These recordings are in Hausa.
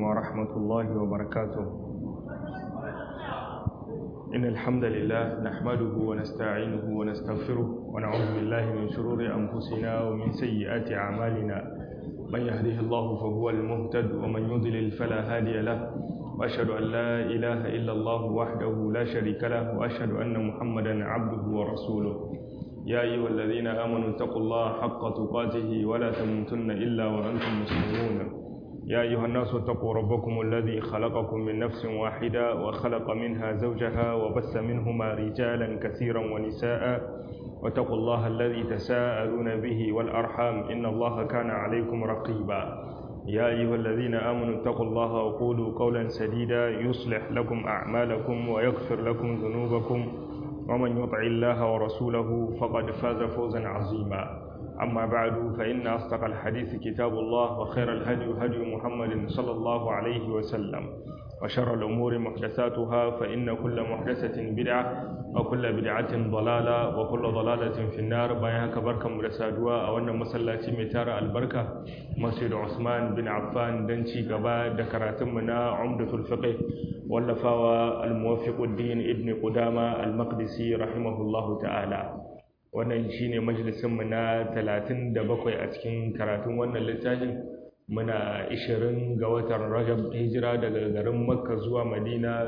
ورحمة الله وبركاته إن الحمد لله نحمده ونستعينه ونستغفره ونعوذ بالله من شرور أنفسنا ومن سيئات أعمالنا من يهده الله فهو المهتد ومن يضلل فلا هادي له وأشهد أن لا إله إلا الله وحده لا شريك له وأشهد أن محمدا عبده ورسوله يا أيها الذين آمنوا اتقوا الله حق تقاته ولا تموتن إلا وأنتم مسلمون يا أيها الناس اتقوا ربكم الذي خلقكم من نفس واحدة وخلق منها زوجها وبث منهما رجالا كثيرا ونساء واتقوا الله الذي تساءلون به والأرحام إن الله كان عليكم رقيبا يا أيها الذين آمنوا اتقوا الله وقولوا قولا سديدا يصلح لكم أعمالكم ويغفر لكم ذنوبكم ومن يطع الله ورسوله فقد فاز فوزا عظيما أما بعد فإن أصدق الحديث كتاب الله وخير الهدي هدي محمد صلى الله عليه وسلم وشر الأمور محدثاتها فإن كل محدثة بدعة وكل بدعة ضلالة وكل ضلالة في النار بيانك بركة مرسادوا أو أن مسلاتي متار البركة مسجد عثمان بن عفان دنشي قبا دكراتمنا عمدة الفقه واللفاوى الموفق الدين ابن قدامة المقدسي رحمه الله تعالى wannan shine majalisinmu na 37 a cikin karatun wannan littafin muna 20 ga watan rajab hijira daga garin makka zuwa madina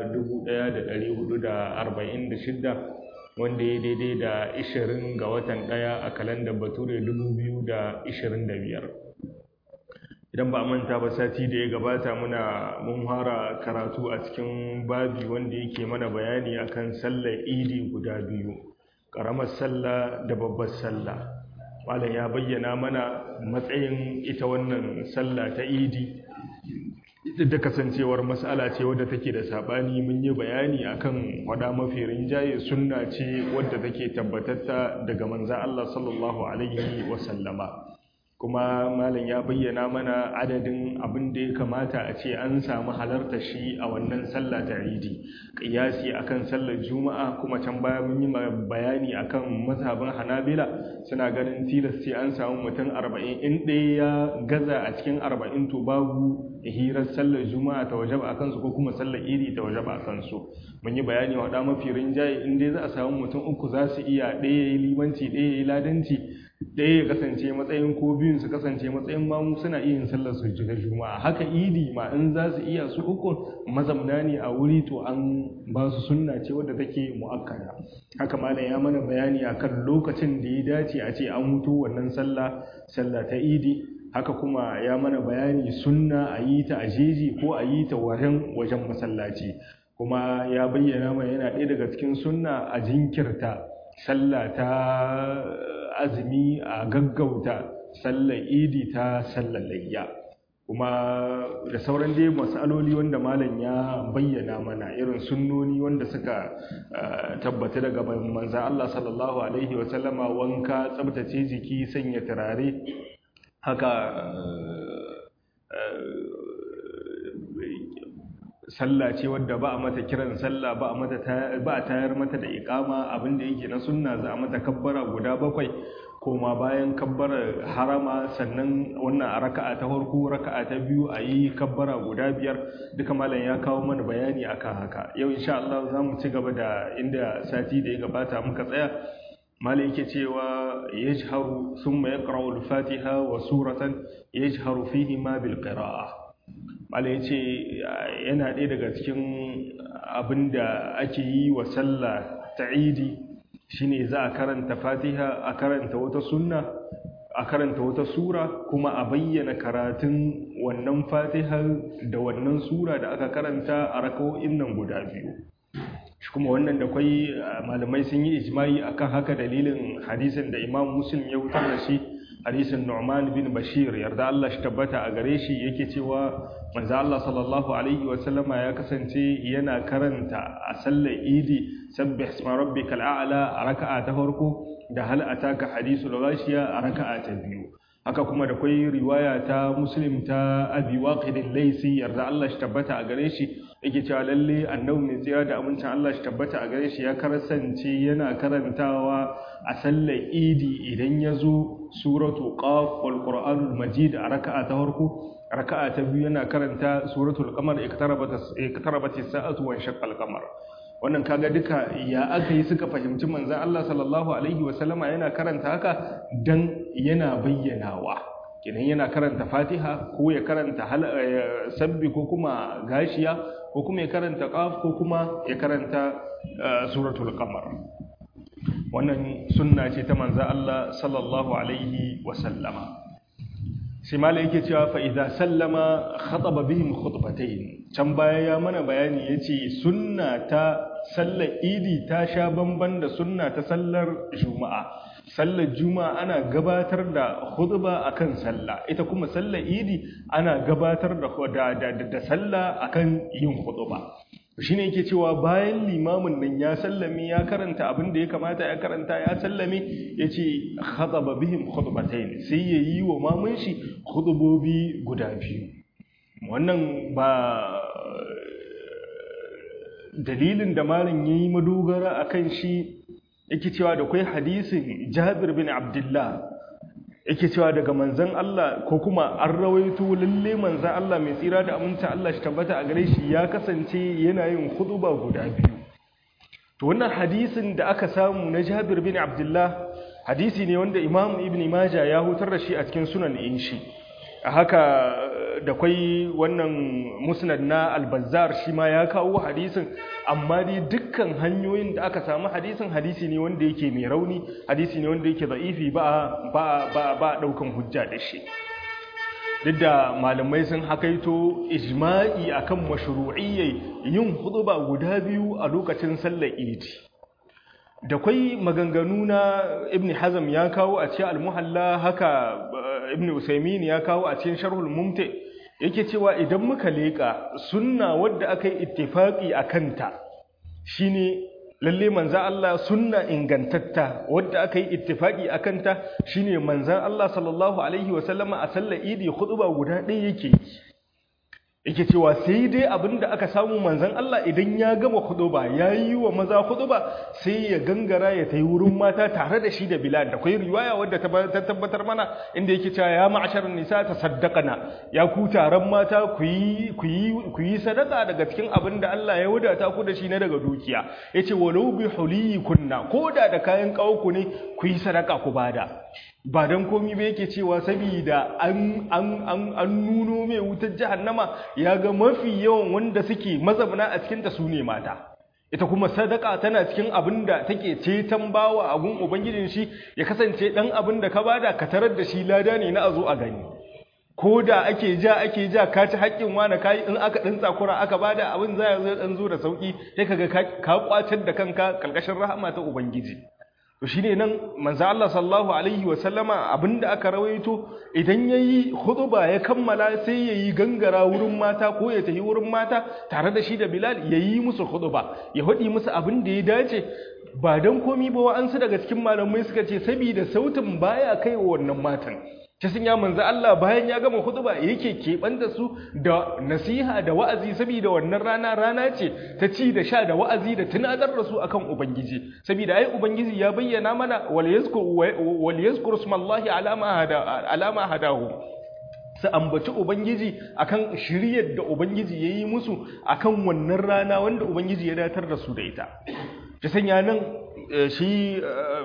1446 wanda ya daidai da 20 ga watan daya a kalandar bature 2025 idan ba a manta ba sati da ya gabata muna mun fara karatu a cikin babi wanda yake mana bayani akan sallar idi guda biyu ƙaramar sallah da babbar sallah malam ya bayyana mana matsayin ita wannan sallah ta idi da kasancewar mas'ala ce wadda take da sabani mun yi bayani akan wada mafi rinjaye sunna ce wadda take tabbatatta daga manzon Allah sallallahu alaihi wasallama kuma malam ya bayyana mana adadin abin da ya kamata a ce an samu halarta shi a wannan sallah ta idi ƙiyasi akan sallar juma'a kuma can baya mun yi bayani akan mazhabin hanabila suna ganin tilas sai an samu mutum arba'in in ɗaya ya gaza a cikin arba'in to babu hirar sallar juma'a ta wajaba a kansu ko kuma sallar idi ta wajaba a kansu mun yi bayani wa mafi rinjaye in dai za a samu mutum uku za su iya ɗaya ya yi limanci ɗaya ya yi ladanci ɗaya ya kasance matsayin ko biyun su kasance matsayin mamu suna iya yin sallar su shiga juma'a haka idi ma in za su iya su uku mazamna ne a wuri to an ba su sunna ce wadda take mu'akkada haka malam ya mana bayani akan lokacin da ya dace a ce an hutu wannan sallah sallah ta idi haka kuma ya mana bayani sunna a yi ta a jeji ko a yi ta wajen wajen masallaci kuma ya bayyana mana yana ɗaya daga cikin sunna a jinkirta sallah ta azumi a gaggauta sallar idi ta sallar layya kuma da sauran dai matsaloli wanda malam ya bayyana mana irin sunnoni wanda suka tabbata daga manzan Allah sallallahu alaihi wasallama wanka tsabtace jiki sanya turare haka sallah ce wadda ba a mata kiran sallah ba a mata ba a tayar mata da iqama abinda yake na sunna za a mata kabbara guda bakwai koma bayan kabbara harama sannan wannan a raka'a ta farko raka'a ta biyu a yi kabbara guda biyar duka malam ya kawo mana bayani akan haka yau insha Allah za mu ci gaba da inda sati da ya gabata muka tsaya malam yake cewa yajharu thumma yaqra'u al-fatiha wa suratan yajharu fihi ma bil qira'ah mala ya ce yana ɗaya daga cikin abin da ake yi wa sallah ta idi shine za a karanta fatiha a karanta wata sunna a karanta wata sura kuma a bayyana karatun wannan fatiha da wannan sura da aka karanta a rakawo'in nan guda biyu shi kuma wannan da kwai malamai sun yi ijimai akan haka dalilin hadisin da imam muslim ya wutar da shi hadisin Nu'man bin Bashir yarda Allah shi tabbata a gare shi yake cewa manzo Allah sallallahu alaihi wa sallama ya kasance yana karanta a sallar Idi sabbih isma rabbikal a'la a raka'a ta farko da hal ataka hadisul ghashiya a raka'a ta biyu haka kuma da kwai riwaya ta muslim ta abi waqidin laisi yarda Allah shi tabbata a gare shi yake cewa lalle annabi mai tsira da amincin Allah shi tabbata a gare shi ya karasance yana karantawa a sallar idi idan ya zo suratu qaf wal qur'anul majid a raka'a ta farko raka'a ta biyu yana karanta suratul qamar iqtarabat as-sa'atu wa shaqqa al-qamar wannan kaga duka ya aka yi suka fahimci manzan Allah sallallahu alaihi wasallama yana karanta haka dan yana bayyanawa kenan yana karanta fatiha ko ya karanta sabbi ko kuma gashiya ko kuma ya karanta qaf ko kuma ya karanta suratul qamar wannan sunna ce ta manzan Allah sallallahu alaihi wasallama sai mala yake cewa fa idza sallama khataba bihim khutbatayn can baya ya mana bayani yace sunna ta sallar idi ta sha bamban da sunna ta sallar juma'a sallar juma'a ana gabatar da khutba akan sallah ita kuma sallar idi ana gabatar da da da sallah akan yin khutba shine yake cewa bayan limamin nan ya sallame ya karanta abin da ya kamata ya karanta ya sallame yace khataba bihim khutbatayn sai yayi wa mamun shi khutbobi guda biyu wannan ba dalilin da malam yayi madogara akan shi yake cewa da kai hadisin Jabir bin Abdullah yake cewa daga manzan Allah ko kuma an rawaito lalle manzan Allah mai tsira da aminta Allah shi tabbata a gare shi ya kasance yana yin huduba guda biyu to wannan hadisin da aka samu na Jabir bin Abdullah hadisi ne wanda Imam Ibn Majah ya hutar da shi a cikin sunan in shi a haka da kwai wannan musnad na albazar shi ma ya kawo hadisin amma dai dukkan hanyoyin da aka samu hadisin hadisi ne wanda yake mai rauni hadisi ne wanda yake za'ifi ba ba ba ba daukan hujja da shi duk da malamai sun hakaito ijma'i akan mashru'iyyai yin huduba guda biyu a lokacin sallar idi da kwai maganganu na ibn hazm ya kawo a cikin al-muhalla haka ibn usaymin ya kawo a cikin sharhul mumti yake cewa idan muka leka sunna wadda aka yi ittifaqi akan ta shine lalle manzan Allah sunna ingantatta wadda aka yi ittifaqi akan ta shine manzan Allah sallallahu alaihi wasallama a sallar idi khutba guda ɗaya yake yake cewa sai dai abinda aka samu manzan Allah idan ya gama khutuba yayi wa maza khutuba sai ya gangara ya tayi wurin mata tare da shi da Bilal da kai riwaya wadda ta tabbatar mana inda yake cewa ya ma'asharan nisa tasaddaqana ya ku taron mata ku yi ku yi ku yi sadaka daga cikin abinda Allah ya wadata ku da shi na daga dukiya yace walau bi hulikunna koda da kayan ku ne ku yi sadaka ku bada ba don komi ba yake cewa saboda an an an nuno mai wutar jahannama ya ga mafi yawan wanda suke mazabna a cikinta su ne mata ita kuma sadaka tana cikin abin da take ceton bawa a gun ubangijin shi ya kasance dan abin da ka bada ka tarar da shi lada ne na a zo a gani ko da ake ja ake ja ka ci haƙƙin wani kayi in aka ɗin tsakura aka bada abin za ya zo ɗan zo da sauƙi sai kaga ka kwatar da kanka ƙarƙashin rahama ta ubangiji to shine nan manzo Allah sallallahu alaihi wa sallama abinda aka rawaito idan yayi khutba ya kammala sai yayi gangara wurin mata ko ya tafi wurin mata tare da shi da Bilal yayi musu khutba ya hadi musu abin da ya dace ba dan komi ba wa'ansu daga cikin malamai suka ce saboda sautin baya kai wa wannan matan ta sun ya manzo Allah bayan ya gama khutba yake keɓanta su da nasiha da wa'azi saboda wannan rana rana ce ta ci da sha da wa'azi da tunatar da su akan ubangiji saboda ai ubangiji ya bayyana mana wal yazkur wal yazkur smallahi ala ma hada ala ma hadahu su ambaci ubangiji akan shiryar da ubangiji yayi musu akan wannan rana wanda ubangiji ya datar da su da ita ta sanya nan shi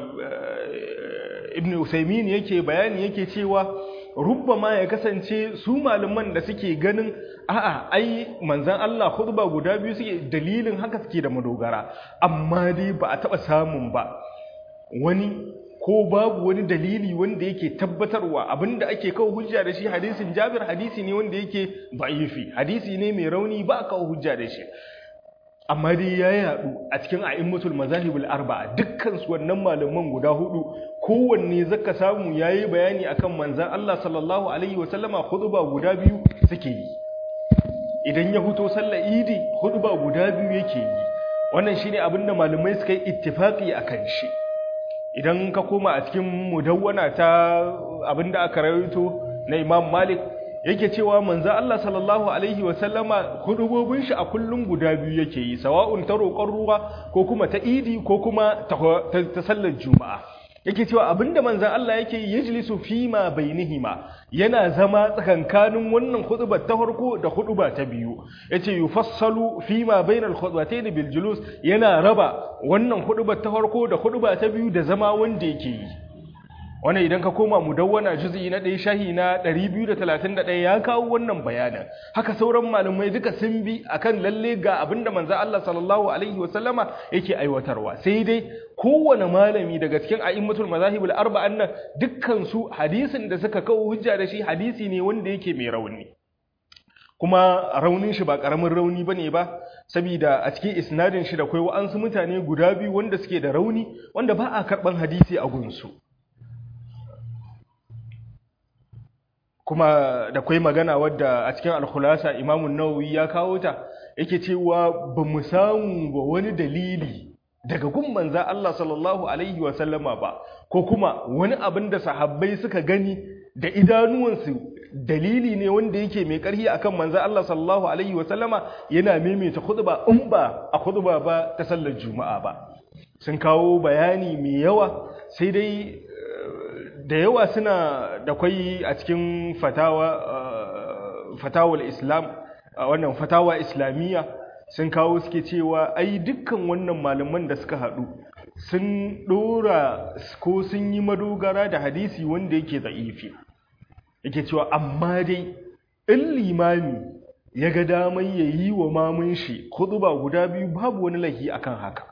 ibn usaimin yake bayani yake cewa rubbama ya kasance su malaman da suke ganin a'a ai manzan Allah khutba guda biyu suke dalilin haka suke da madogara amma dai ba a taba samun ba wani ko babu wani dalili wanda yake tabbatarwa abinda ake kawo hujja da shi hadisin Jabir hadisi ne wanda yake da'ifi hadisi ne mai rauni ba a kawo hujja da shi amma dai ya yadu a cikin a'immatul mazahibul arba'a dukkan su wannan malaman guda hudu kowanne zaka samu yayi bayani akan manzon Allah sallallahu alaihi wasallama khutba guda biyu suke yi idan ya fito sallar idi khutba guda biyu yake yi wannan shine abinda malamai suka yi ittifaqi akan shi idan ka koma a cikin mudawwana ta abinda aka rawaito na Imam Malik yake cewa manzo Allah sallallahu alaihi wa sallama hudubobin shi a kullum guda biyu yake yi sawa'un ta roƙon ruwa ko kuma ta idi ko kuma ta sallar juma'a yake cewa abinda manzan Allah yake yi yajlisu fima bainihima yana zama tsakankanin wannan hudubar ta farko da huduba ta biyu yace yufassalu fima bainal khutbatayn bil julus yana raba wannan hudubar ta farko da huduba ta biyu da zama wanda yake yi wannan idan ka koma mudawwana juz'i na ɗaya shahi na 231 ya kawo wannan bayanin haka sauran malamai duka sun bi akan lalle ga abinda manzo Allah sallallahu alaihi wasallama yake aiwatarwa sai dai kowane malami daga cikin a'immatul mazahibul arba'an nan dukkan su hadisin da suka kawo hujja da shi hadisi ne wanda yake mai rauni kuma raunin shi ba karamin rauni bane ba saboda a cikin isnadin shi da kai wa'ansu mutane guda biyu wanda suke da rauni wanda ba a karban hadisi a gunsu kuma da kwai magana wadda a cikin alkhulasa imamun nawawi ya kawo ta yake cewa ba mu samu ba wani dalili daga gun manza Allah sallallahu alaihi wa sallama ba ko kuma wani abin da sahabbai suka gani da idanuwansu dalili ne wanda yake mai ƙarfi akan manza Allah sallallahu alaihi wa sallama yana maimaita khutba in ba a khutba ba ta sallar juma'a ba sun kawo bayani mai yawa sai dai da yawa suna da kwai a cikin fatawa fatawar islam wannan fatawa islamiyya sun kawo suke cewa ai dukkan wannan malaman da suka haɗu sun ɗora ko sun yi madogara da hadisi wanda yake za'ifi yake cewa amma dai in limami ya ga damar ya yi wa mamun shi ba guda biyu babu wani lahi akan haka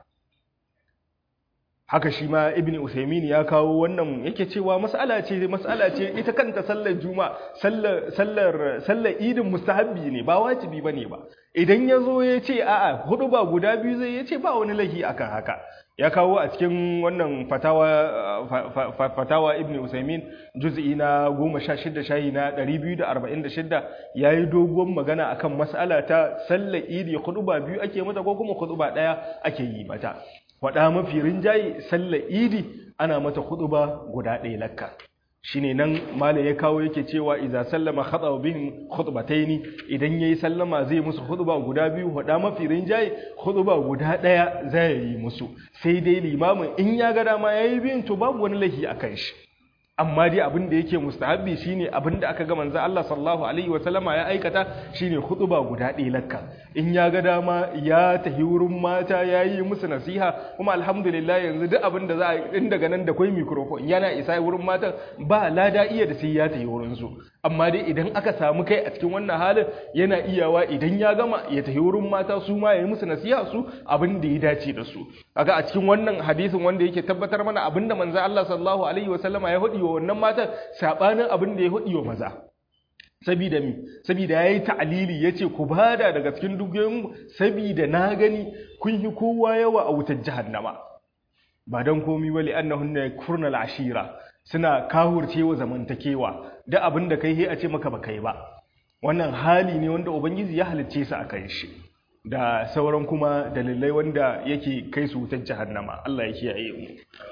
haka shi ma ibn usaimin ya kawo wannan yake cewa mas'ala ce mas'ala ce ita kanta sallar juma sallar sallar sallar idin mustahabbi ne ba wajibi bane ba idan yazo ya ce a'a hudu ba guda biyu zai ya ce ba wani lahi akan haka ya kawo a cikin wannan fatawa fatawa ibn usaimin juz'i na 16 shahi na 246 yayi doguwar magana akan mas'ala ta sallar idi hudu ba biyu ake mata ko kuma hudu ba daya ake yi mata faɗa mafi rinjaye sallar idi ana mata ba guda ɗaya lakka shine nan mala ya kawo yake cewa idza sallama khata bihim khutbataini idan yayi sallama zai musu khutba guda biyu faɗa mafi rinjaye khutba guda ɗaya zai yi musu sai dai limamin in ya ga dama yayi biyun to babu wani lahi akan shi amma dai abin da yake mustahabbi shine abin da aka ga manzo Allah sallallahu alaihi wa sallama ya aikata shine khutba guda ɗaya lakka in ya ga dama ya tahi wurin mata yayi musu nasiha kuma alhamdulillah yanzu duk abin da za a in daga nan da kai microphone yana isa wurin matan ba lada iya da sai ya tahi wurin su amma dai idan aka samu kai a cikin wannan halin yana iyawa idan ya gama ya tahi wurin mata su ma yayi musu nasiha su abin da ya dace da su kaga a cikin wannan hadisin wanda yake tabbatar mana abin da manzo Allah sallallahu alaihi wa sallama ya hudi wa wannan matan sabanin abin da ya hudi wa maza sabida mi sabida yayi ta'lili yace ku bada daga cikin dukiyoyin sabida na gani kun yi kowa yawa a wutar jahannama ba dan komi wali annahunna yakfurnal ashira suna kahurcewa zamantakewa da abin da kai a ce maka ba kai ba wannan hali ne wanda ubangiji ya halicce su akan shi da sauran kuma dalilai wanda yake kai su wutar jahannama Allah ya kiyaye mu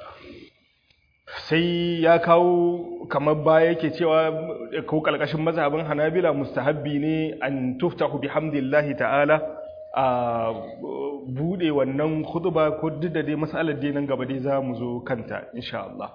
sai ya kawo kamar baya yake cewa ko kalkashin mazhabin Hanabila mustahabbi ne an tuftahu bihamdillahi ta'ala a bude wannan khutba ko duk da dai masalar dai nan gaba dai za mu zo kanta insha Allah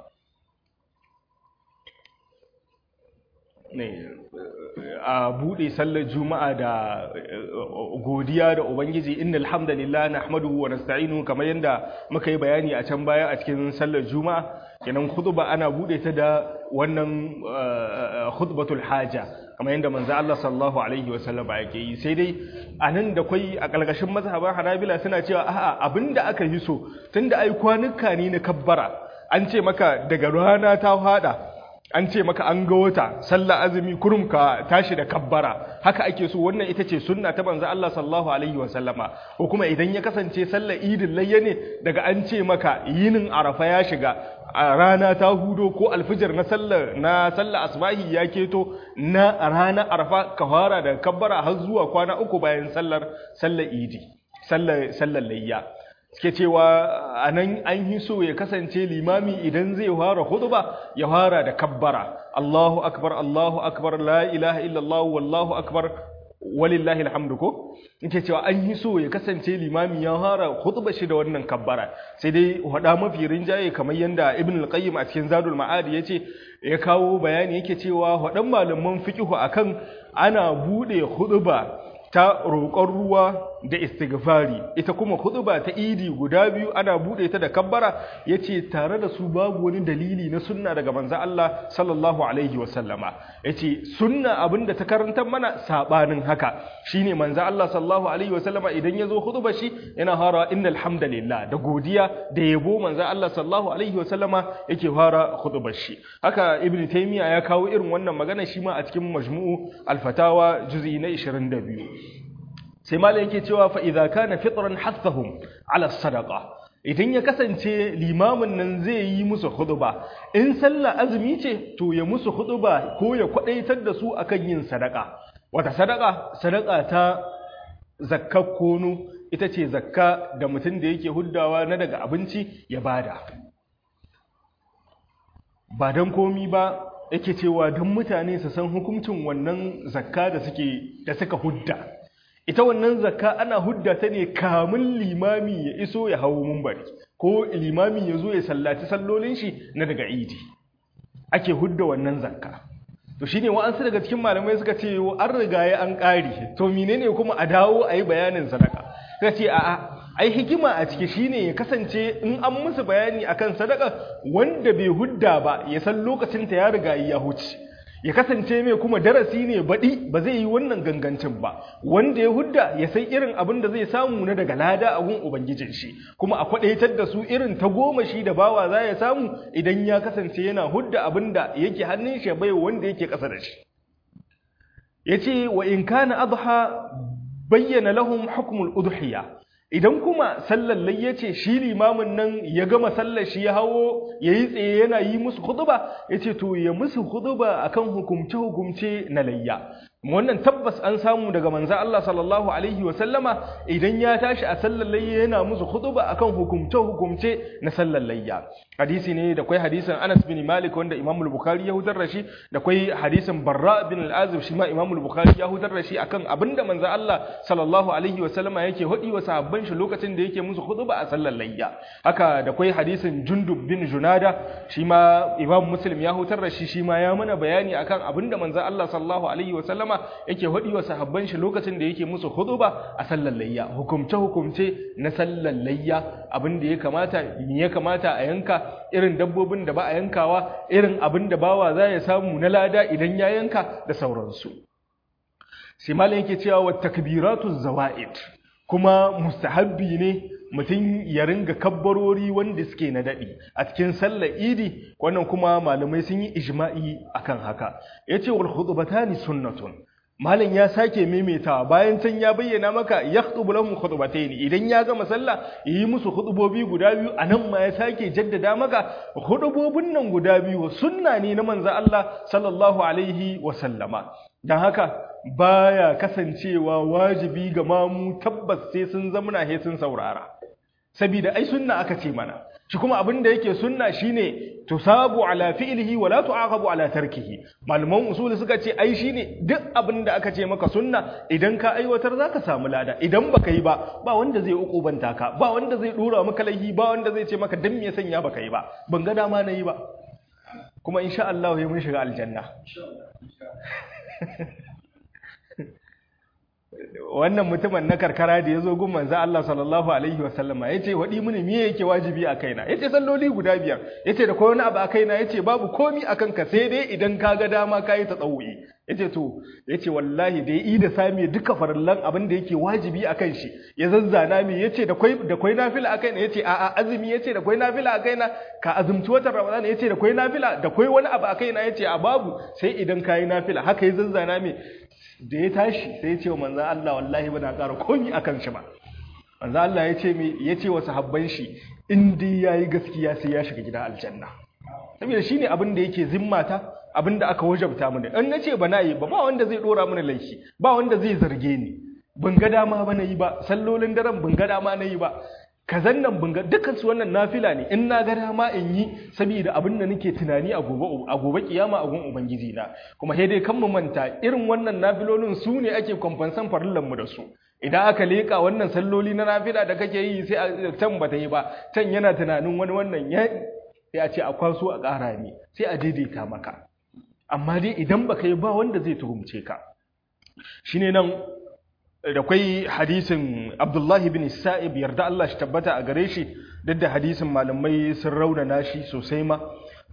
ne a bude sallar juma'a da godiya da ubangiji innal hamdalillah nahmaduhu wa nasta'inu kamar yanda muka yi bayani a can baya a cikin sallar juma'a kenan khutba ana bude ta da wannan khutbatul haja kamar yanda manzo Allah sallallahu alaihi wa sallam yake yi sai dai anan da kai a kalkashin mazhaban Hanabila suna cewa a'a abinda aka yi so tunda ai kwanuka ne na kabbara an ce maka daga rana ta fada an ce maka an ga wata sallah azumi kurum ka tashi da kabbara haka ake so wannan ita ce sunna ta banza Allah sallallahu alaihi wa sallama ko kuma idan ya kasance sallar idin layya ne daga an ce maka yinin arafa ya shiga a rana ta hudo ko alfijir na sallar na sallar asbahi ya keto na rana arafa ka fara da kabbara har zuwa kwana uku bayan sallar sallar idi sallar sallar layya suke cewa anan an yi so ya kasance limami idan zai fara khutba ya fara da kabbara Allahu akbar Allahu akbar la ilaha illallah wallahu akbar walillahi alhamdu ko yake cewa an yi so ya kasance limami ya fara khutba shi da wannan kabbara sai dai wada mafi rinjaye kamar yanda ibn al-qayyim a cikin zadul ma'ad yace ya kawo bayani yake cewa wadan malaman fiqhu akan ana bude khutba ta roƙon ruwa da istighfari ita kuma khutba ta idi guda biyu ana bude ta da kabbara yace tare da su babu wani dalili na sunna daga manzo Allah sallallahu alaihi wasallama yace sunna abinda ta karantar mana sabanin haka shine manzo Allah sallallahu alaihi wasallama idan yazo khutba shi yana fara innal hamdalillah da godiya da yabo manzo Allah sallallahu alaihi wasallama yake fara khutbar shi haka ibnu taymiya ya kawo irin wannan magana shi ma a cikin majmu'u al-fatawa juz'i na 22 sai malam yake cewa fa idza kana fitran hathahum ala sadaqa idan ya kasance limamin nan zai yi musu khutba in sallah azumi ce to ya musu khutba ko ya kwadaitar da su akan yin sadaka wata sadaka sadaka ta zakkar kono ita ce zakka da mutum da yake huddawa na daga abinci ya bada ba don komi ba yake cewa don mutane su san hukuncin wannan zakka da suke da suka hudda ita wannan zakka ana hudda ta ne kamun limami ya iso ya hawo mumbari ko limami ya zo ya sallaci sallolin shi na daga idi ake hudda wannan zakka to shine wa'ansu daga cikin malamai suka ce an riga ya an ƙari to menene kuma a dawo a yi bayanin sadaka suka ce a'a ai hikima a ciki shine ya kasance in an musu bayani akan sadaka wanda bai hudda ba ya san lokacin ta ya riga ya huce ya kasance mai kuma darasi ne baɗi ba zai yi wannan gangancin ba wanda ya hudda ya san irin abin da zai samu na daga lada a gun ubangijin shi kuma a kwaɗaitar da su irin ta goma shi da bawa za ya samu idan ya kasance yana hudda abin da yake hannun shi bai wanda yake ƙasa da shi ya ce wa in kana adha bayyana lahum hukmul udhiya idan kuma sallar layya ce shi limamin nan ya gama sallar shi ya hawo ya yi tsaye yana yi musu huduba ya ce to ya musu huduba akan hukumce-hukumce na layya wannan tabbas an samu daga manza Allah sallallahu alaihi wa sallama idan ya tashi a sallar layya yana musu huduba akan hukumce-hukumce na sallar layya hadisi ne da kwai hadisin Anas bin Malik wanda Imam al-Bukhari ya hudar da shi da kwai hadisin Barra bin al-Azib shi ma Imam al-Bukhari ya hudar da shi akan abinda manza Allah sallallahu alaihi wa sallama yake hudi wa sahabban shi lokacin da yake musu huduba a sallar layya haka da kwai hadisin Jundub bin Junada shi ma Imam Muslim ya hutar da shi shi ma ya mana bayani akan abinda manza Allah sallallahu alaihi wa sallama yake hudi wa sahabban shi lokacin da yake musu huduba a sallar layya hukumce hukumce na sallar layya abinda ya kamata me ya kamata a yanka irin dabbobin da ba a yankawa irin abin da bawa za ya samu na lada idan ya yanka da sauransu sai malam yake cewa wa takbiratu zawaid kuma mustahabbi ne mutum ya ringa kabbarori wanda suke na daɗi a cikin sallar idi wannan kuma malamai sun yi ijma'i akan haka yace wal khutbatani sunnatun malam ya sake maimaitawa bayan can ya bayyana maka yakhutubu lahum khutbatayn idan ya gama sallah yi musu khutubobi guda biyu anan ma ya sake jaddada maka khutubobin nan guda biyu sunna ne na manzo Allah sallallahu alaihi wa sallama dan haka baya kasancewa wajibi ga mamu tabbas sai sun zamana he sun saurara saboda ai sunna aka ce mana shi kuma abin da yake sunna shine tusabu ala fi'lihi wa la tu'aqabu ala tarkihi malaman usuli suka ce ai shine duk abin da aka ce maka sunna idan ka aiwatar zaka samu lada idan baka yi ba ba wanda zai ukubanta ka ba wanda zai dora maka laifi ba wanda zai ce maka dan me sanya baka yi ba ban ga dama na yi ba kuma insha Allah ya mun shiga aljanna wannan mutumin na karkara da ya zo gun manzo Allah sallallahu alaihi wasallama ya ce waɗi mini me yake wajibi a kaina ya ce salloli guda biyar ya ce da kowa wani abu a kaina ya ce babu komi a kanka sai dai idan ka ga dama ka yi ta tsawo'i ya ce to ya ce wallahi da ya yi da sami duka farallan abin da yake wajibi a kan shi ya zazzana mi ya ce da kwai nafila a kaina ya ce a'a azumi ya ce da kwai nafila a kaina ka azumci watan ramadana ya ce da kwai nafila da kwai wani abu a kaina ya ce a babu sai idan ka yi nafila haka ya zazzana mi da ya tashi sai ya ce wa manzan Allah wallahi ba na ƙara komi a kan shi ba manzan Allah ya ce mai ya ce wa sahabban shi in dai ya yi gaskiya sai ya shiga gida aljanna saboda shi ne abin da yake zimmata abin da aka wajabta mini in na ce ba na yi ba ba wanda zai ɗora mini laifi ba wanda zai zarge ni ban ga dama ba na yi ba sallolin daren ban ga dama na yi ba kazan nan bunga dukkan su wannan nafila ne in na ga dama in yi saboda abin da nake tunani a gobe a gobe kiyama a gun ubangiji na kuma sai dai kan mu manta irin wannan nafilolin su ne ake kwamfansan farillan mu da su idan aka leka wannan salloli na nafila da kake yi sai a can bata yi ba can yana tunanin wani wannan ya ya ce a kwaso a ƙara ne sai a daidaita maka amma dai idan baka yi ba wanda zai tuhumce ka shine nan da kwai hadisin Abdullahi bin Sa'ib yarda Allah shi tabbata a gare shi duk da hadisin malamai sun raunana shi sosai ma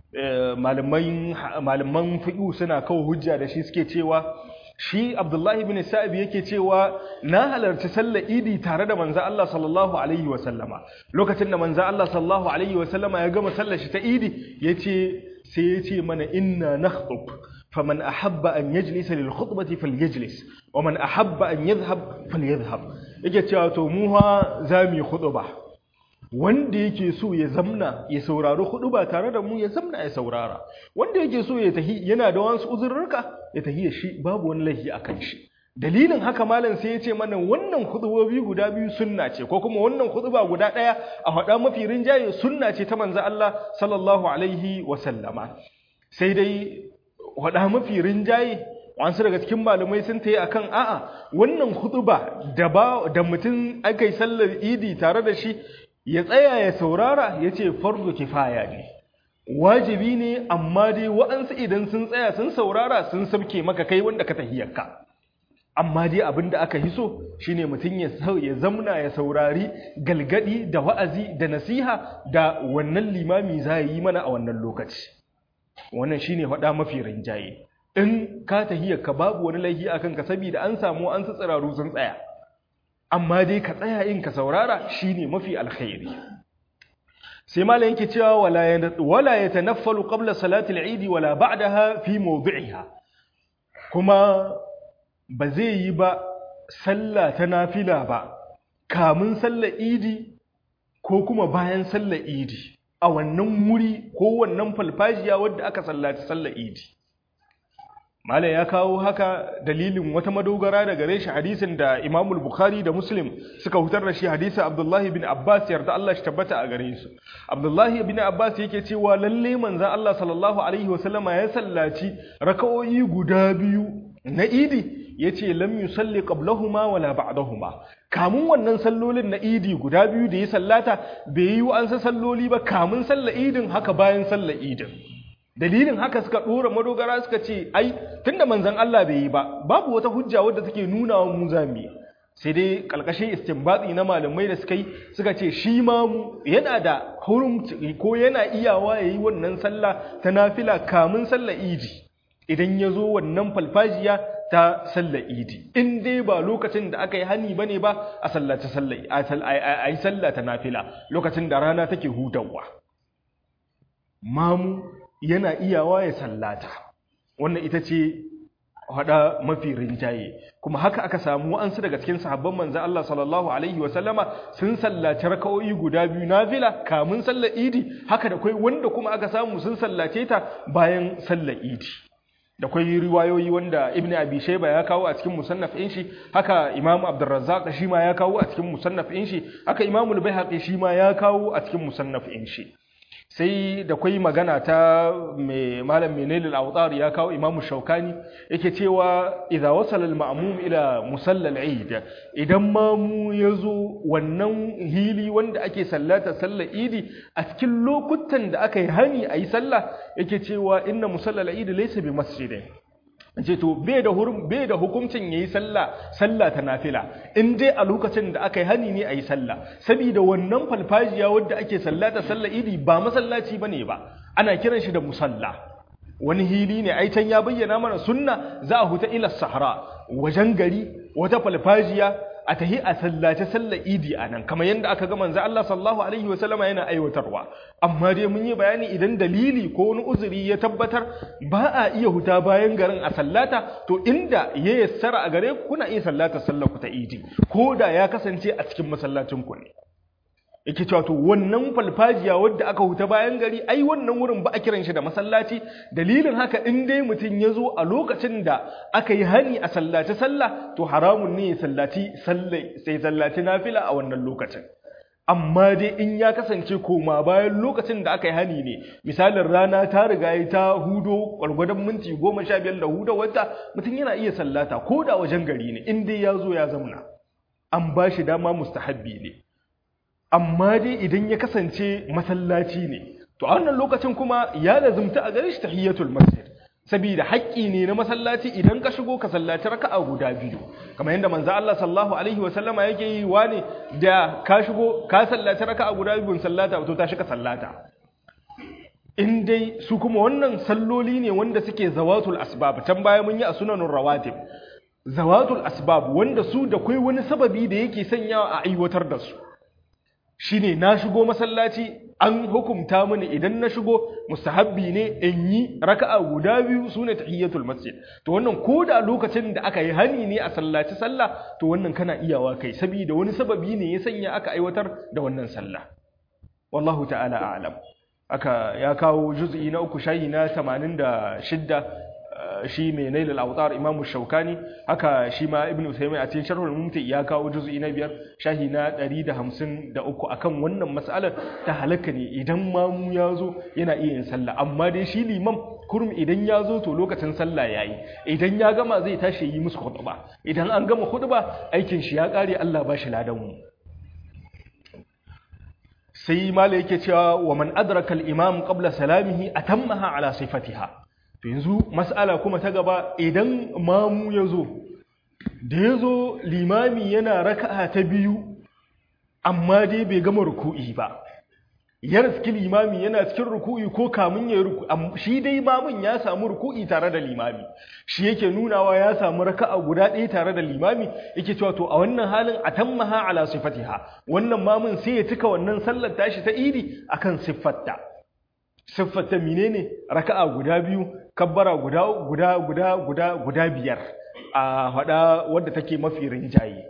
malaman fiƙu suna kawo hujja da shi suke cewa shi Abdullahi bin Sa'ib yake cewa na halarci sallar Idi tare da manzo Allah sallallahu alaihi wa sallama lokacin da manzo Allah sallallahu alaihi wa sallama ya gama sallar shi ta Idi yace sai yace mana inna nakhtub faman ahabba an yajlisa lil khutbati falyajlis wa man ahabba an yadhhab falyadhhab yake cewa to mu ha zamu khutba wanda yake so ya zamna ya saurari khutba tare da mu ya zamna ya saurara wanda yake so ya tahi yana da wasu uzurrurka ya tahi shi babu wani lahi akan shi dalilin haka malam sai ya ce mana wannan khutbobi guda biyu sunna ce ko kuma wannan khutba guda daya a hada mafi rinjaye sunna ce ta manzo Allah sallallahu alaihi wa sallama sai dai hada mafi rinjaye wasu daga cikin malamai sun ta yi akan a'a wannan hutuba da ba da mutum aka yi sallar idi tare da shi ya tsaya ya saurara ya ce fardu kifaya ne wajibi ne amma dai wa'ansu idan sun tsaya sun saurara sun sabke maka kai wanda ka tahiyarka amma dai abin da aka hiso shine mutum ya ya zamna ya saurari galgadi da wa'azi da nasiha da wannan limami za yi mana a wannan lokaci wannan shine faɗa mafi rinjaye in ka tahiyar ka babu wani laifi akan ka saboda an samu an tsiraru sun tsaya amma dai ka tsaya in ka saurara shine mafi alkhairi sai malam yake cewa wala wala yatanaffalu qabla salati al-eid wala ba'daha fi mawdi'iha kuma ba zai yi ba sallah ta nafila ba kamun sallar idi ko kuma bayan sallar idi a wannan wuri ko wannan falfajiya wadda aka sallaci sallar idi Malam ya kawo haka dalilin wata madogara da gare shi hadisin da Imam Bukhari da Muslim suka hutar da shi hadisin Abdullah bin Abbas yarda Allah shi tabbata a gare su. Abdullah bin Abbas yake cewa lalle manzon Allah sallallahu alaihi wasallama ya sallaci raka'o'i guda biyu na Idi yace lam yusalli qablahuma wala ba'dahuma. Kamun wannan sallolin na Idi guda biyu da ya sallata bai yi wa an salloli ba kamun sallar Idin haka bayan sallar Idin. dalilin haka suka dora madogara suka ce ai tunda manzon Allah bai yi ba babu wata hujja wadda take nuna wa mu zami sai dai kalkashin istinbati na malamai da suka yi suka ce shi ma mu yana da hurum ko yana iyawa yayi wannan sallah ta nafila kamun sallar idi idan ya zo wannan falfajiya ta sallar idi in dai ba lokacin da aka yi hani bane ba a sallaci sallar a yi sallah ta nafila lokacin da rana take hutawa mamu yana iyawa ya sallata wannan ita ce hada mafi rinjaye kuma haka aka samu wa'ansu daga cikin sahabban manzo Allah sallallahu alaihi wa sallama sun sallaci raka'o'i guda biyu nafila kamun sallar idi haka da kai wanda kuma aka samu sun sallace ta bayan sallar idi da kwai riwayoyi wanda ibn abi shayba ya kawo a cikin musannaf ɗin shi haka imam abdurrazzaq shi ma ya kawo a cikin musannaf ɗin shi haka imam al-baihaqi shi ma ya kawo a cikin musannaf ɗin shi sai da kwai magana ta mai malam menelil autar ya kawo imamu shaukani yake cewa idza wasala al-ma'mum ila musalla al-eid idan mamu yazo wannan hili wanda ake sallata sallar idi a cikin lokutan da aka yi hani ayi sallah yake cewa inna musalla al-eid laysa bi masjidin ce to bai da hurum bai da hukuncin yayi sallah sallah ta nafila in dai a lokacin da aka yi hani ne ayi sallah saboda wannan falfajiya wadda ake sallata sallah idi ba masallaci bane ba ana kiran shi da musalla wani hili ne ai can ya bayyana mana sunna za a huta ila sahara wajen gari wata falfajiya a tahi a sallace sallar idi a nan kamar yadda aka ga manzo Allah sallallahu alaihi wasallama yana aiwatarwa amma dai mun yi bayani idan dalili ko wani uzuri ya tabbatar ba a iya huta bayan garin a sallata to inda ya yassara a gare ku kuna iya sallata sallar ku ta idi ko da ya kasance a cikin masallacin ku ne yake cewa to wannan falfajiya wadda aka huta bayan gari ai wannan wurin ba a kiran shi da masallaci dalilin haka in dai mutum ya zo a lokacin da aka yi hani a sallaci sallah to haramun ne ya sallaci sai sallaci nafila a wannan lokacin amma dai in ya kasance koma bayan lokacin da aka yi hani ne misalin rana ta riga ta hudo gwargwadon minti goma sha biyar da hudo wata mutum yana iya sallata ko da wajen gari ne in dai ya zo ya zamna an ba shi dama mustahabbi ne amma dai idan ya kasance masallaci ne to a wannan lokacin kuma ya lazumta a gare shi tahiyatul masjid saboda haƙƙi ne na masallaci idan ka shigo ka sallaci raka'a guda biyu kamar yadda manzo Allah sallallahu alaihi wa sallama yake yi wa ne da ka shigo ka sallaci raka'a guda biyu sallata to ta shiga sallata in dai su kuma wannan salloli ne wanda suke zawatul asbab can baya mun yi a sunanun rawatib zawatul asbab wanda su da kai wani sababi da yake sanyawa a aiwatar da su shine na shigo masallaci an hukumta mini idan na shigo mustahabbi ne in yi raka'a guda biyu sune tahiyatul masjid to wannan ko da lokacin da aka yi hani ne a sallaci sallah to wannan kana iyawa kai saboda wani sababi ne ya sanya aka aiwatar da wannan sallah wallahu ta'ala a'lam aka ya kawo juz'i na uku shayi na 86 shi mai nailal autar imamu shaukani haka shi ma ibn usaymin a cikin sharhul mumti ya kawo juz'i na biyar shahi na 153 akan wannan mas'alar ta halaka ne idan mamu ya zo yana iya yin sallah amma dai shi liman kurum idan ya zo to lokacin sallah yayi idan ya gama zai tashi yi musu khutba idan an gama khutba aikin shi ya kare Allah ba shi ladan mu sai mala yake cewa wa man adraka al-imam qabla salamihi atammaha ala sifatiha to yanzu mas'ala kuma ta gaba idan mamu ya zo da ya zo limami yana raka'a ta biyu amma dai bai gama ruku'i ba ya riski limami yana cikin ruku'i ko kamun ya ruku shi dai mamun ya samu ruku'i tare da limami shi yake nunawa ya samu raka'a guda ɗaya tare da limami yake cewa to a wannan halin atammaha ala sifatiha wannan mamun sai ya cika wannan sallar tashi ta idi akan siffarta siffarta menene raka'a guda biyu kabbara guda guda guda guda guda biyar a hada wadda take mafi rinjaye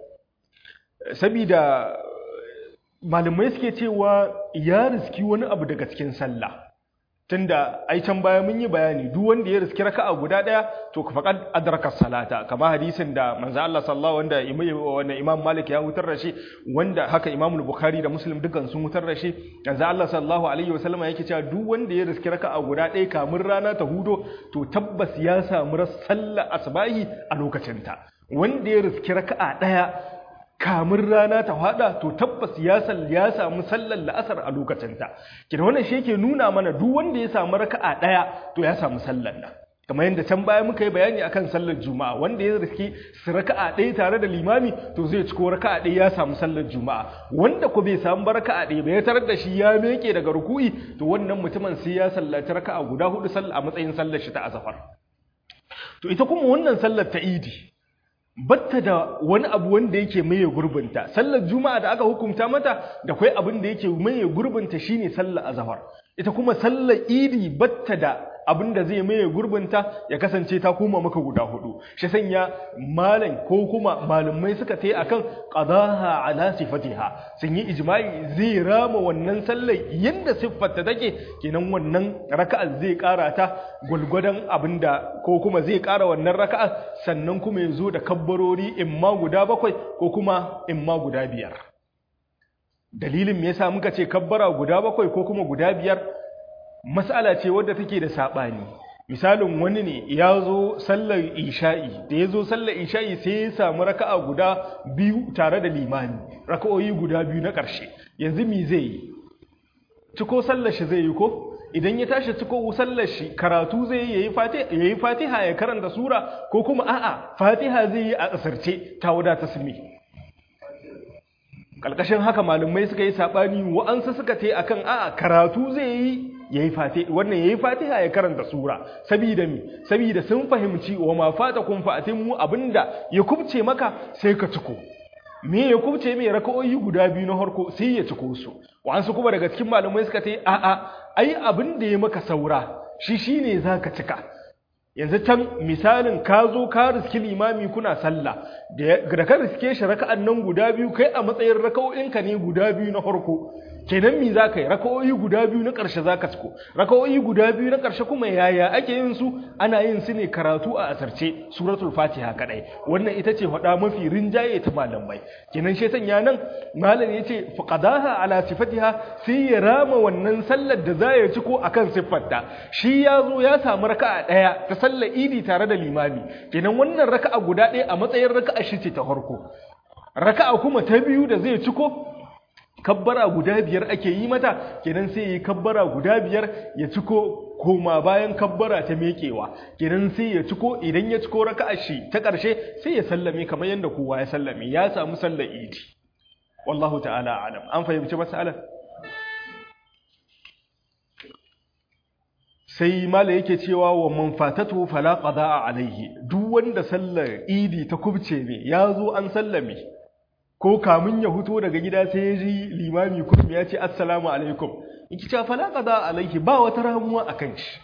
sabida malamai suke cewa ya riski wani abu daga cikin sallah tunda ai can baya mun yi bayani duk wanda ya riski raka'a guda daya to ka faqad adraka salata kama hadisin da manzo Allah sallallahu wanda wanda Imam Malik ya hutar da shi wanda haka Imam Bukhari da Muslim dukan sun hutar da shi manzo Allah sallallahu alaihi wasallam yake cewa duk wanda ya riski raka'a guda daya kamun rana ta hudo to tabbas ya samu sallar asbahi a lokacin ta wanda ya riski raka'a daya kamun rana ta hada to tabbas ya sal ya samu sallar la'asar a lokacinta kina wannan shi yake nuna mana duk wanda ya samu raka'a daya to ya samu sallar nan kamar yadda can baya muka yi bayani akan sallar juma'a wanda ya riski su raka'a ɗaya tare da limami to zai ciko raka'a ɗaya ya samu sallar juma'a wanda ko bai samu ba raka'a ɗaya ba ya tarar da shi ya meke daga ruku'i to wannan mutumin sai ya sallaci raka'a guda hudu sallah a matsayin sallar shi ta azafar to ita kuma wannan sallar ta idi batta da wani abu wanda yake maye gurbinta sallar juma'a da aka hukunta mata da kai abin da yake maye gurbinta shine sallar azhar ita kuma sallar idi batta da abin da zai maye gurbinta ya kasance ta koma maka guda hudu shi sanya malam ko kuma malumai suka tai akan qadaha ala sifatiha sun yi ijma'i zai rama wannan sallar yanda siffarta take kenan wannan raka'a zai kara ta gulgudan abinda ko kuma zai kara wannan raka'a sannan kuma ya zo da kabbarori imma guda bakwai ko kuma imma guda biyar dalilin me yasa muka ce kabbara guda bakwai ko kuma guda biyar mas'ala ce wadda take da saɓani misalin wani ne ya zo sallar isha'i da ya zo sallar isha'i sai ya samu raka'a guda biyu tare da limani raka'o'i guda biyu na ƙarshe yanzu mi zai yi ciko sallar shi zai yi ko idan ya tashi ciko sallar shi karatu zai yi yayi fatiha ya karanta sura ko kuma a'a fatiha zai yi a asirce ta wadata sumi kalkashin haka malumai suka yi sabani wa'ansu suka ce akan a'a karatu zai yi yayi fatiha wannan yayi fatiha ya karanta sura saboda mi saboda sun fahimci wa ma fatakum fa atimmu abinda ya kubce maka sai ka ciko me ya kubce mai raka'o'i guda biyu na harko sai ya ciko su wa'ansu kuma daga cikin malumai suka ce a'a ai abin da ya maka saura shi shine zaka cika yanzu can misalin ka zo ka riski limami kuna sallah da ka riske shi raka'an nan guda biyu kai a matsayin raka'o'inka ne guda biyu na farko kenan mi za ka yi raka'o'i guda biyu na ƙarshe za ka ciko raka'o'i guda biyu na ƙarshe kuma yaya ake yin su ana yin su ne karatu a asarce suratul fatiha kadai wannan ita ce faɗa mafi rinjaye ta malamai kenan shi sanya nan malam ya ce faqadaha ala sifatiha sai ya rama wannan sallar da za ya ciko akan siffarta shi ya zo ya samu raka'a ɗaya ta sallar idi tare da limami kenan wannan raka'a guda ɗaya a matsayin raka'a shi ce ta farko raka'a kuma ta biyu da zai ciko kabbara guda biyar ake yi mata kenan sai yi kabbara guda biyar ya ciko koma bayan kabbara ta mekewa kenan sai ya ciko idan ya ciko raka'a shi ta ƙarshe sai ya sallame kamar yadda kowa ya sallame ya samu sallar idi wallahu ta'ala alam an fahimci mas'alar sai mala yake cewa wa man fatatu fala qada'a alaihi duk wanda sallar idi ta kubce ne ya zo an sallame ko kamun ya huto daga gida sai ya ji limami kurum ya ce assalamu alaikum yake cewa fala qada'a alaihi ba wata ramuwa akan shi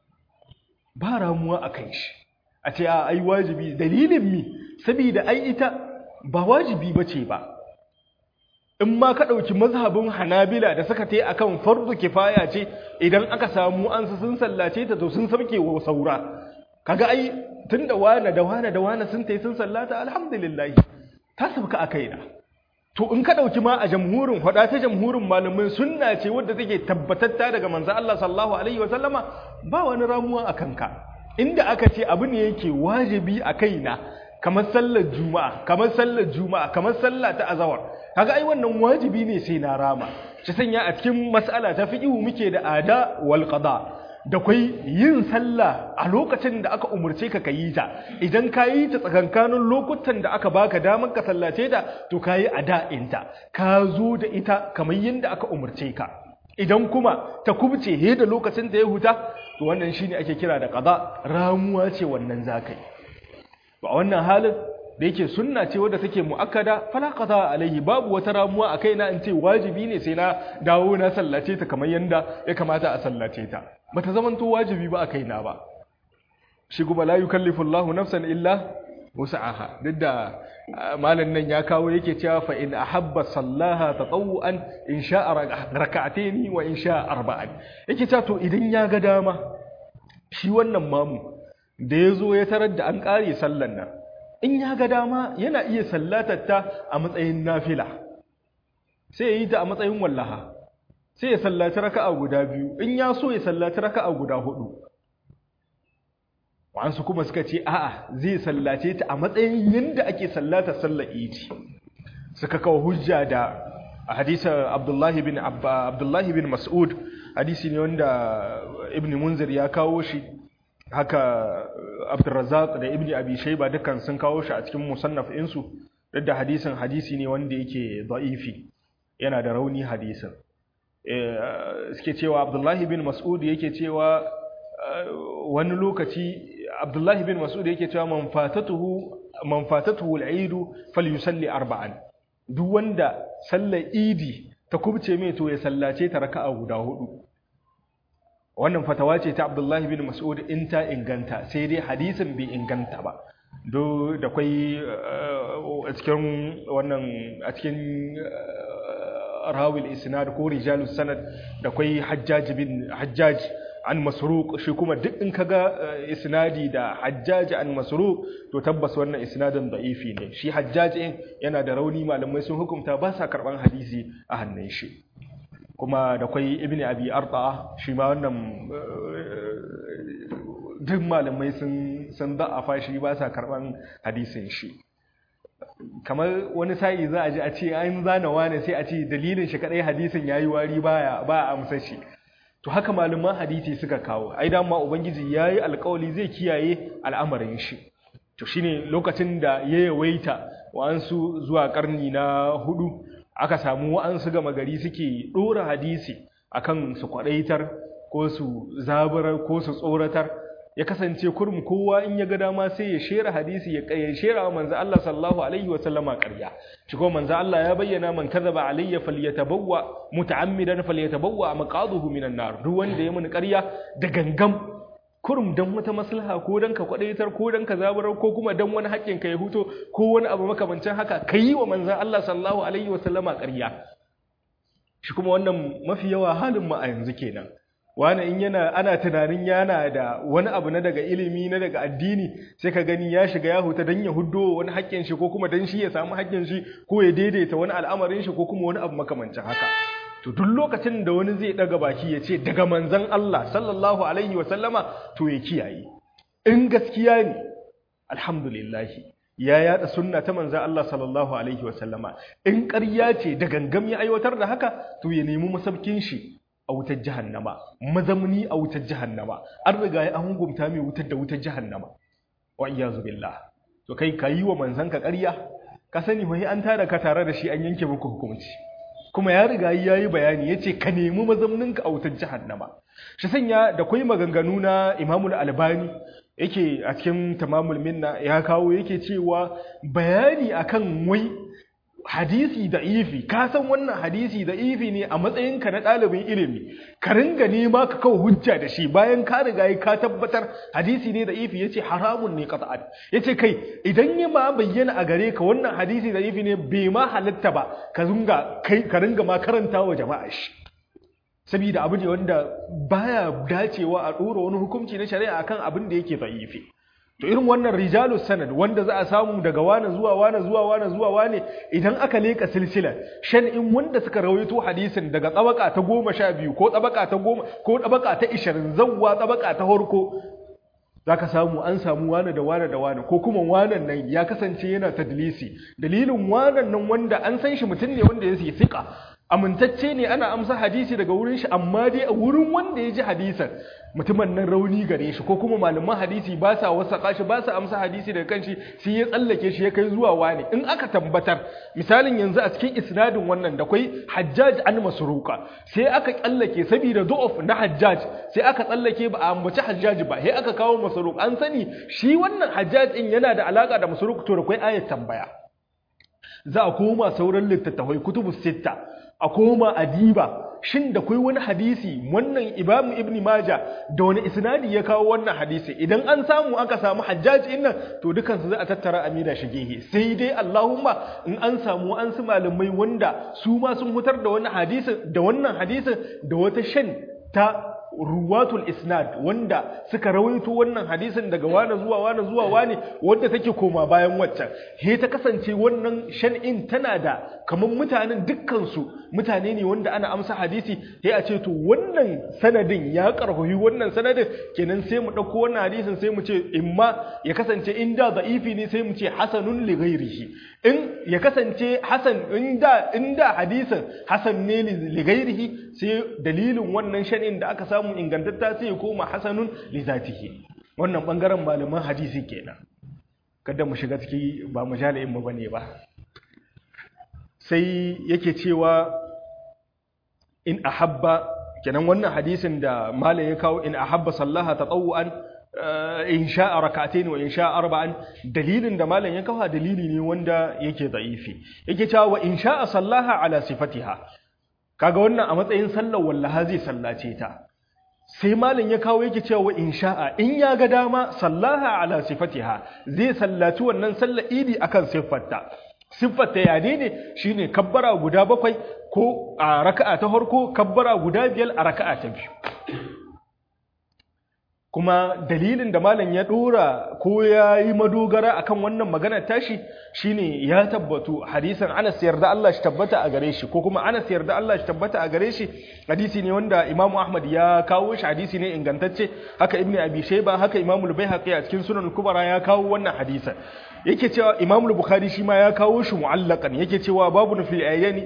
ba ramuwa akan shi a ce a ai wajibi dalilin mi saboda ai ita ba wajibi bace ba in ma ka ɗauki mazhabin hanabila da suka ta akan fardu kifaya ce idan aka samu an su sun sallace ta to sun sauke wa saura kaga ai tunda wane da wane da wane sun tai sun sallata alhamdulillah ta sabka akai da to in ka ɗauki ma a jamhurin hada ta jamhurin malamai sunna ce wadda take tabbatatta daga manzo Allah sallallahu alaihi wasallama ba wani ramuwa a kanka inda aka ce abu ne yake wajibi a kaina kamar sallar juma'a kamar sallar juma'a kamar sallah ta azawar kaga ai wannan wajibi ne sai na rama shi sanya a cikin mas'ala ta fiqhu muke da ada wal qada da kai yin sallah a lokacin da aka umurce ka kayi ta idan ka yi ta tsakankanin lokutan da aka baka damar ka sallace ta to kayi ada'in ta ka zo da ita kamar yadda aka umurce ka idan kuma ta kubce he da lokacin da ya huta to wannan shine ake kira da qada ramuwa ce wannan zakai ba wannan halin da yake sunna ce wadda take mu'akkada fala qada alaihi babu wata ramuwa a kaina in ce wajibi ne sai na dawo na sallace ta kamar yanda ya kamata a sallace ta bata zaman to wajibi ba a kaina ba shi kuma la yukallifu Allahu nafsan illa wus'aha duk da malam nan ya kawo yake cewa fa in ahabba sallaha tatawuan in sha'a rak'atayn wa in sha'a arba'an yake cewa to idan ya ga dama shi wannan mamu da yazo ya tarar da an kare sallan nan in ya ga dama yana iya sallatar ta a matsayin nafila sai ya yi ta a matsayin wallaha sai ya sallaci raka'a guda biyu in ya so ya sallaci raka'a guda hudu wa'ansu kuma suka ce a'a zai sallace ta a matsayin yadda ake sallata sallar idi suka kawo hujja da hadisa abdullahi bin abdullahi bin mas'ud hadisi ne wanda ibn munzir ya kawo shi haka abdurrazzaq da ibn abi shayba dukkan sun kawo shi a cikin musannaf insu duk da hadisin hadisi ne wanda yake da'ifi yana da rauni hadisin suke cewa abdullahi bin mas'ud yake cewa wani lokaci abdullahi bin mas'ud yake cewa man fatatuhu man fatatuhu al-eid falyusalli arba'an duk wanda sallar idi ta kubce mai to ya sallace ta raka'a guda hudu wannan fatawa ce ta abdullahi bin mas'ud in ta inganta sai dai hadisin bai inganta ba do da kwai a cikin wannan a cikin rawil isnad ko rijalus sanad da kwai hajjaj bin hajjaj an masruq shi kuma duk in kaga isnadi da hajjaj an masruq to tabbas wannan isnadin da'ifi ne shi hajjaj yana da rauni malamai sun hukunta ba sa karban hadisi a hannun shi kuma da kwai ibni abi arta shi ma wannan duk malamai sun sun da'afa shi ba sa karban hadisin shi kamar wani sa'i za a ji a ce an zana wane sai a ce dalilin shi kadai hadisin yayi wari baya ba a amsa shi to haka malaman hadisi suka kawo ai dan ma ubangiji yayi alƙawari zai kiyaye al'amarin shi to shine lokacin da ya yawaita wa'ansu zuwa karni na hudu aka samu wa'ansu gama gari suke dora hadisi akan su kwadaitar ko su zaburar ko su tsoratar ya kasance kurum kowa in ya ga dama sai ya shera hadisi ya kai shera wa manzo Allah sallallahu alaihi wa sallama ƙarya shi ko manzo Allah ya bayyana man kadhaba alayya falyatabawwa muta'ammidan falyatabawwa maqaduhu minan nar duk wanda ya muni ƙarya da gangam kurum dan wata maslaha ko dan ka kwadaitar ko dan ka zaburar ko kuma dan wani haƙƙin ka ya huto ko wani abu makamancin haka kai wa manzo Allah sallallahu alaihi wa sallama ƙarya shi kuma wannan mafi yawa halin mu a yanzu kenan wani in yana ana tunanin yana da wani abu na daga ilimi na daga addini sai ka gani ya shiga ya huta don ya huddo wani haƙƙin shi ko kuma don shi ya samu haƙƙin shi ko ya daidaita wani al'amarin shi ko kuma wani abu makamancin haka to duk lokacin da wani zai daga baki ya ce daga manzon Allah sallallahu alaihi wa sallama to ya kiyaye in gaskiya ne alhamdulillah ya yada sunna ta manzon Allah sallallahu alaihi wa sallama in ƙarya ce da gangam ya aiwatar da haka to ya nemi masabkin shi a wutar jahannama mazamni a wutar jahannama an riga ya an gumta mai wutar da wutar jahannama wa iyazu billah to kai ka yi wa manzanka ƙarya ka sani mai an tara ka tare da shi an yanke muku hukunci kuma ya riga ya yi bayani ya ce ka nemi mazamninka a wutar jahannama shi sanya da kwai maganganu na imamul albani yake a cikin tamamul minna ya kawo yake cewa bayani akan wai hadisi da ifi ka san wannan hadisi da ifi ne a matsayinka na ɗalibin ilimi ka ringa nema ka kawo hujja da shi bayan ka riga ka tabbatar hadisi ne da ifi yace haramun ne qat'an yace kai idan ya ma bayyana a gare ka wannan hadisi da ifi ne bai ma halatta ba ka ringa kai ka ringa ma karanta wa jama'a shi saboda abu ne wanda baya dacewa a ɗora wani hukunci na shari'a akan abin da yake da'ifi to irin wannan rijalu sanad wanda za a samu daga wane zuwa wane zuwa wane zuwa wane idan aka leka silsila shan in wanda suka rawaito hadisin daga tsabaka ta goma sha biyu ko tsabaka ta goma ko tsabaka ta ishirin zawwa tsabaka ta harko za ka samu an samu wane da wane da wane ko kuma wanan nan ya kasance yana tadlisi dalilin wanan nan wanda an san shi mutum ne wanda ya yi siƙa amintacce ne ana amsa hadisi daga wurin shi amma dai a wurin wanda ya ji hadisan mutumin nan rauni gare shi ko kuma malaman hadisi ba sa wasaka shi ba sa amsa hadisi daga kanshi sai ya tsallake shi ya kai zuwa wani in aka tabbatar misalin yanzu a cikin isnadin wannan da kwai hajjaj an masruqa sai aka tsallake saboda du'uf na hajjaj sai aka tsallake ba a ambaci hajjaj ba sai aka kawo masruq an sani shi wannan hajjaj din yana da alaka da masruq to da kwai ayat tambaya za a koma sauran littattafai kutubu sitta a koma a diba shin da kai wani hadisi wannan imamu ibn maja da wani isnadi ya kawo wannan hadisi idan an samu aka samu hajjaji innan to dukansu za a tattara amina shigehi sai dai allahumma in an samu an su malamai wanda su ma sun hutar da wani hadisin da wannan hadisin da wata shan ta ruwatul isnad wanda suka rawaito wannan hadisin daga wane zuwa wane zuwa wane wanda take koma bayan waccan he ta kasance wannan shan'in tana da kamar mutanen dukkansu mutane ne wanda ana amsa hadisi he a ce to wannan sanadin ya karhoyi wannan sanadin kenan sai mu dauko wannan hadisin sai mu ce imma ya kasance inda da'ifi ne sai mu ce hasanun li ghairihi in ya kasance hasan inda inda hadisin hasan ne li ghairihi sai dalilin wannan shan'in da aka samu ingantatta sai ya koma hasanun li zatihi wannan bangaren malaman hadisi kenan kada mu shiga ciki ba mu jala'in mu bane ba sai yake cewa in ahabba kenan wannan hadisin da malam ya kawo in ahabba sallaha tatawuan in sha'a rak'atayn wa in sha'a arba'an dalilin da malam ya kawo dalili ne wanda yake da'ifi yake cewa wa in sha'a sallaha ala sifatiha kaga wannan a matsayin sallar wallaha zai sallace ta sai malam ya kawo yake cewa in sha'a in ya ga dama sallaha ala sifatiha zai sallaci wannan sallar idi akan siffarta siffarta ya ne shine kabbara guda bakwai ko a raka'a ta farko kabbara guda biyar a raka'a ta biyu kuma dalilin da malam ya dora ko ya yi madogara akan wannan magana tashi shine ya tabbatu hadisin Anas yarda Allah shi tabbata a gare shi ko kuma Anas yarda Allah shi tabbata a gare shi hadisi ne wanda Imam Ahmad ya kawo shi hadisi ne ingantacce haka Ibn Abi Shayba haka Imam Al-Baihaqi a cikin Sunan Kubra ya kawo wannan hadisin yake cewa Imam Al-Bukhari shi ma ya kawo shi mu'allaqan yake cewa babun fil ayani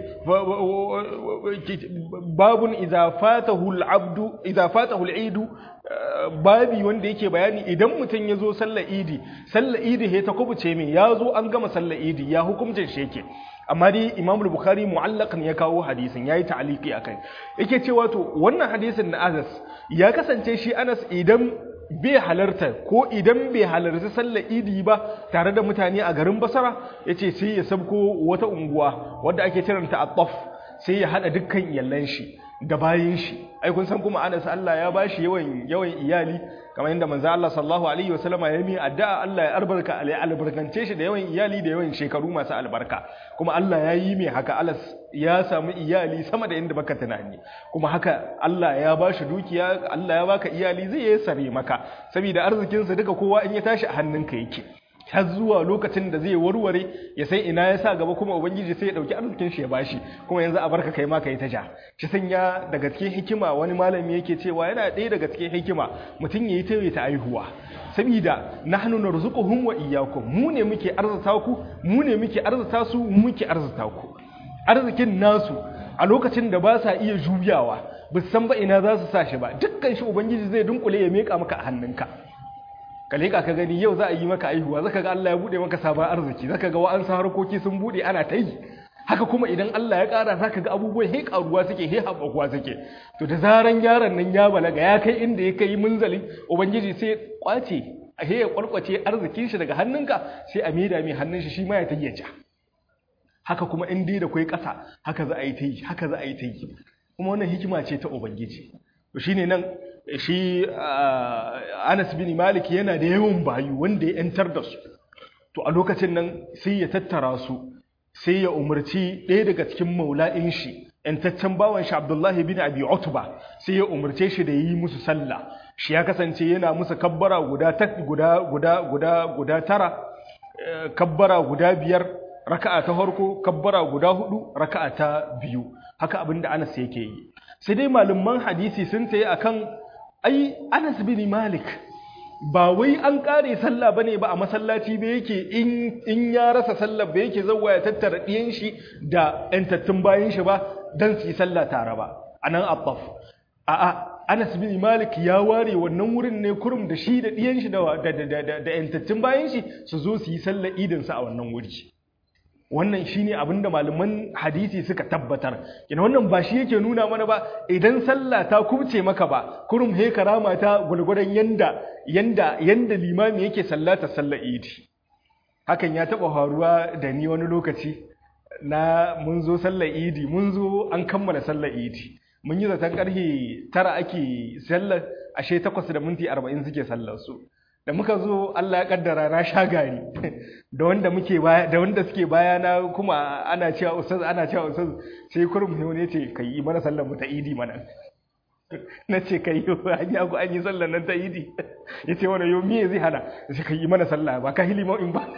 babun idza fatahu al-abdu idza fatahu al-eidu babi wanda yake bayani idan mutum ya zo sallar idi sallar idi he ta kubuce min ya zo an gama sallar idi ya hukumcin shi yake amma dai imam bukhari mu'allaqan ya kawo hadisin yayi ta'liqi akai yake cewa to wannan hadisin na Anas ya kasance shi Anas idan bai halarta ko idan bai halarci sallar idi ba tare da mutane a garin Basra yace sai ya sabko wata unguwa wadda ake kiranta At-Taf sai ya hada dukkan iyalan shi da bayin shi ai kun san kuma Anas Allah ya bashi yawan yawan iyali kamar yadda manzo Allah sallallahu alaihi wasallama ya mi addu'a Allah ya albarka alai albarkance shi da yawan iyali da yawan shekaru masu albarka kuma Allah ya yi mai haka Alas ya samu iyali sama da inda baka tunani kuma haka Allah ya bashi dukiya Allah ya baka iyali zai yi sare maka saboda arzikin sa duka kowa in ya tashi a hannunka yake har zuwa lokacin da zai warware ya sai ina ya sa gaba kuma ubangiji sai ya dauki arzikin shi ya bashi kuma yanzu a barka kai ma kai ta ja shi sanya daga cikin hikima wani malami yake cewa yana ɗaya daga cikin hikima mutum yayi ta ta aihuwa saboda nahnu narzuquhum wa iyyakum mu ne muke arzuta ku mu ne muke arzuta su mu muke arzuta ku arzikin nasu a lokacin da ba sa iya juyawa ba san ba ina za su sa shi ba dukkan shi ubangiji zai dunkule ya meka maka a hannunka ka leƙa ka gani yau za a yi maka aihuwa zaka ga Allah ya bude maka sabon arziki zaka ga wa'ansu harkoki sun bude ana ta yi haka kuma idan Allah ya ƙara zaka ga abubuwan he ƙaruwa suke he haɓakuwa suke to da zaran yaron nan ya balaga ya kai inda ya kai munzali ubangiji sai ya kwace a he ya kwarkwace arzikin shi daga hannunka sai a maida mai hannun shi shi ma ya tayyaja haka kuma in dai da kai ƙasa haka za a yi ta yi haka za a yi ta yi kuma wannan hikima ce ta ubangiji to shine nan shi Anas bin Malik yana da yawan bayu wanda ya yantar da su to a lokacin nan sai ya tattara su sai ya umarci ɗaya daga cikin maula'in shi yantaccen bawan shi Abdullahi bin Abi Utba sai ya umarce shi da yi musu sallah shi ya kasance yana musu kabbara guda guda guda guda guda tara kabbara guda biyar raka'a ta farko kabbara guda hudu raka'a ta biyu haka abinda Anas yake yi sai dai malaman hadisi sun tayi akan ai Anas bin Malik ba wai an kare sallah bane ba a masallaci ba yake in in ya rasa sallah ba yake zawwa ya tattara diyan shi da entattun bayan shi ba dan su yi sallah tare ba anan attaf a a Anas bin Malik ya ware wannan wurin ne kurum da shi da diyan shi da da da da entattun bayan shi su zo su yi sallah idin sa a wannan wuri wannan shine abinda malaman hadisi suka tabbatar kina wannan ba shi yake nuna mana ba idan sallah ta kubce maka ba kurum he karama ta gulgudan yanda yanda yanda limami yake sallata sallar idi hakan ya taba faruwa da ni wani lokaci na mun zo sallar idi mun zo an kammala sallar idi mun yi zaton karfe tara ake sallar ashe takwas da minti arba'in suke sallar su da muka zo Allah ya kaddara na sha gari da wanda muke baya da wanda suke baya na kuma ana cewa ustaz ana cewa ustaz sai kurum ne ce kai yi mana sallar mu ta idi mana na ce kai an yi ku an yi sallar nan ta idi ya ce wani yau miye zai hana ya ce kai yi mana sallah ba ka hilima in ba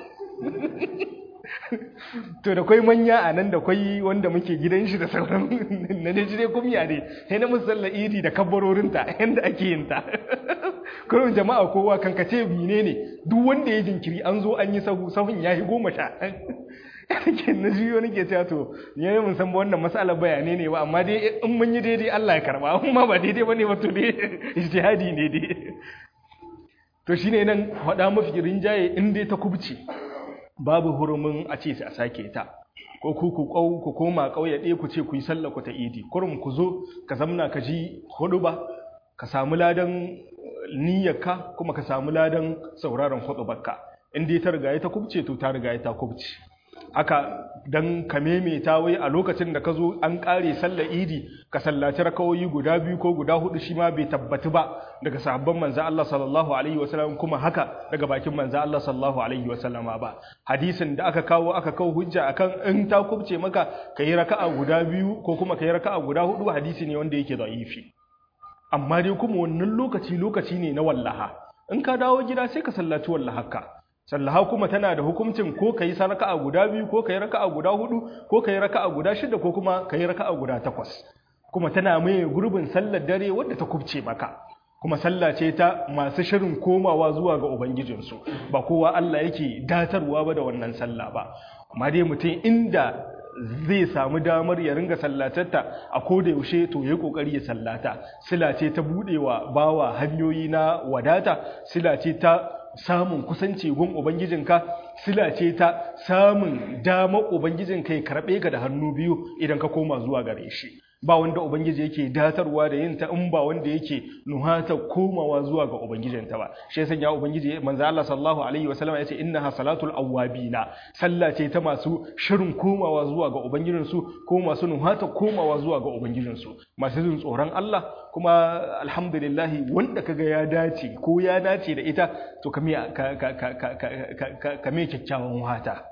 to da kwai manya a nan da kwai wanda muke gidan shi da sauran na ne ji dai kumya ne sai na musu sallar idi da kabbarorinta yadda ake yin ta kurin jama'a kowa kankace mine ne duk wanda ya jinkiri an zo an yi sahu sahun ya yi goma sha ke na juyo nake cewa to ni ne mun san ba wannan masalar bayanai ne ba amma dai in mun yi daidai Allah ya karba amma ba daidai bane ba to dai ijtihadi ne dai to shine nan faɗa mafi rinjaye in dai ta kubce babu hurumin a ce a sake ta ko ku ku kau ku koma kauye ɗaya ku ce ku yi sallah ku ta idi kurum ku zo ka zamna ka ji hudu ba ka samu ladan niyyarka kuma ka samu ladan sauraron hudubarka in dai ta riga ta kubce to ta riga ta kubce haka dan ka memeta wai a lokacin da ka zo an kare sallar idi ka sallaci rakawoyi guda biyu ko guda hudu shi ma bai tabbatu ba daga sahabban manzo Allah sallallahu alaihi wasallam kuma haka daga bakin manzo Allah sallallahu alaihi wasallama ba hadisin da aka kawo aka kawo hujja akan in ta kubce maka kai raka'a guda biyu ko kuma kai raka'a guda hudu hadisi ne wanda yake da'ifi amma dai kuma wannan lokaci lokaci ne na wallaha in ka dawo gida sai ka sallaci wallahaka sallaha kuma tana da hukuncin ko ka yi raka'a guda biyu ko ka yi raka'a guda hudu ko ka yi raka'a guda shida ko kuma ka yi raka'a guda takwas kuma tana mai gurbin sallar dare wadda ta kubce maka kuma sallah ce ta masu shirin komawa zuwa ga ubangijinsu ba kowa Allah yake datarwa ba da wannan sallah ba amma dai mutum inda zai samu damar ya ringa sallatarta a koda yaushe to yayi kokari ya sallata sila ce ta budewa bawa hanyoyi na wadata sila ce ta samun kusanci gun ubangijinka sila ce ta samun dama ubangijinka ya karbe ka da hannu biyu idan ka koma zuwa gare shi ba wanda ubangiji yake datarwa da yin ta in ba wanda yake nuhata komawa zuwa ga ubangijinta ba shi yasa ya ubangiji manzo Allah sallallahu alaihi wasallam yace innaha salatul awwabina sallah ce ta masu shirin komawa zuwa ga ubangijinsu ko masu nuhata komawa zuwa ga ubangijinsu masu jin tsoron Allah kuma alhamdulillah wanda kaga ya dace ko ya dace da ita to kame ka ka ka ka kame kyakkyawan wata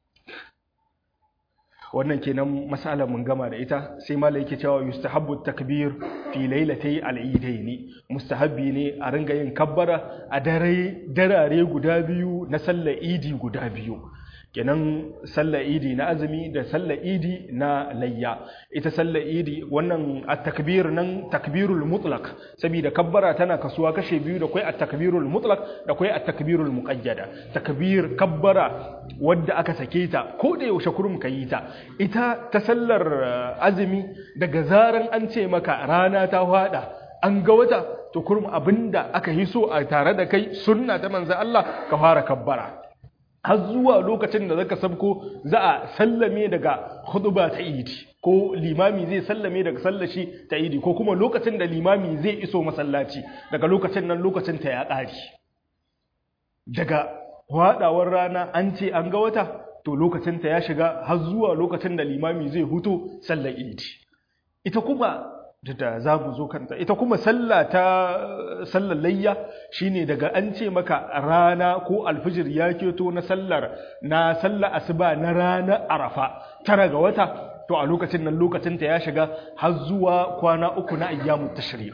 wannan kenan masala mun gama da ita sai malai yake cewa yustahabbu takbir fi lailatay al-eidain mustahabbi ne a ringa yin kabbara a dare darare guda biyu na sallar idi guda biyu kenan sallar idi na azumi da sallar idi na layya ita sallar idi wannan at-takbir nan takbirul mutlaq saboda kabbara tana kasuwa kashe biyu da kai at-takbirul mutlaq da kai at-takbirul muqayyada takbir kabbara wadda aka sake ta ko da yaushe kurum kayi ta ita ta sallar azumi daga zaran an ce maka rana ta hada an ga wata to kurum abinda aka yi so a tare da kai sunna ta manzo Allah ka fara kabbara har zuwa lokacin da zaka sabko za a sallame daga huduba ta idi ko limami zai sallame daga sallashi ta idi ko kuma lokacin da limami zai iso masallaci daga lokacin nan lokacin ta ya ƙari daga haɗawar rana an ce an ga wata to lokacin ta ya shiga har zuwa lokacin da limami zai huto sallar idi ita kuma da za mu zo kanta ita kuma sallah ta sallar layya shine daga an ce maka rana ko alfijir ya keto na sallar na sallar asuba na ranar arafa tara ga wata to a lokacin nan lokacin ta ya shiga har zuwa kwana uku na ayyamut tashriq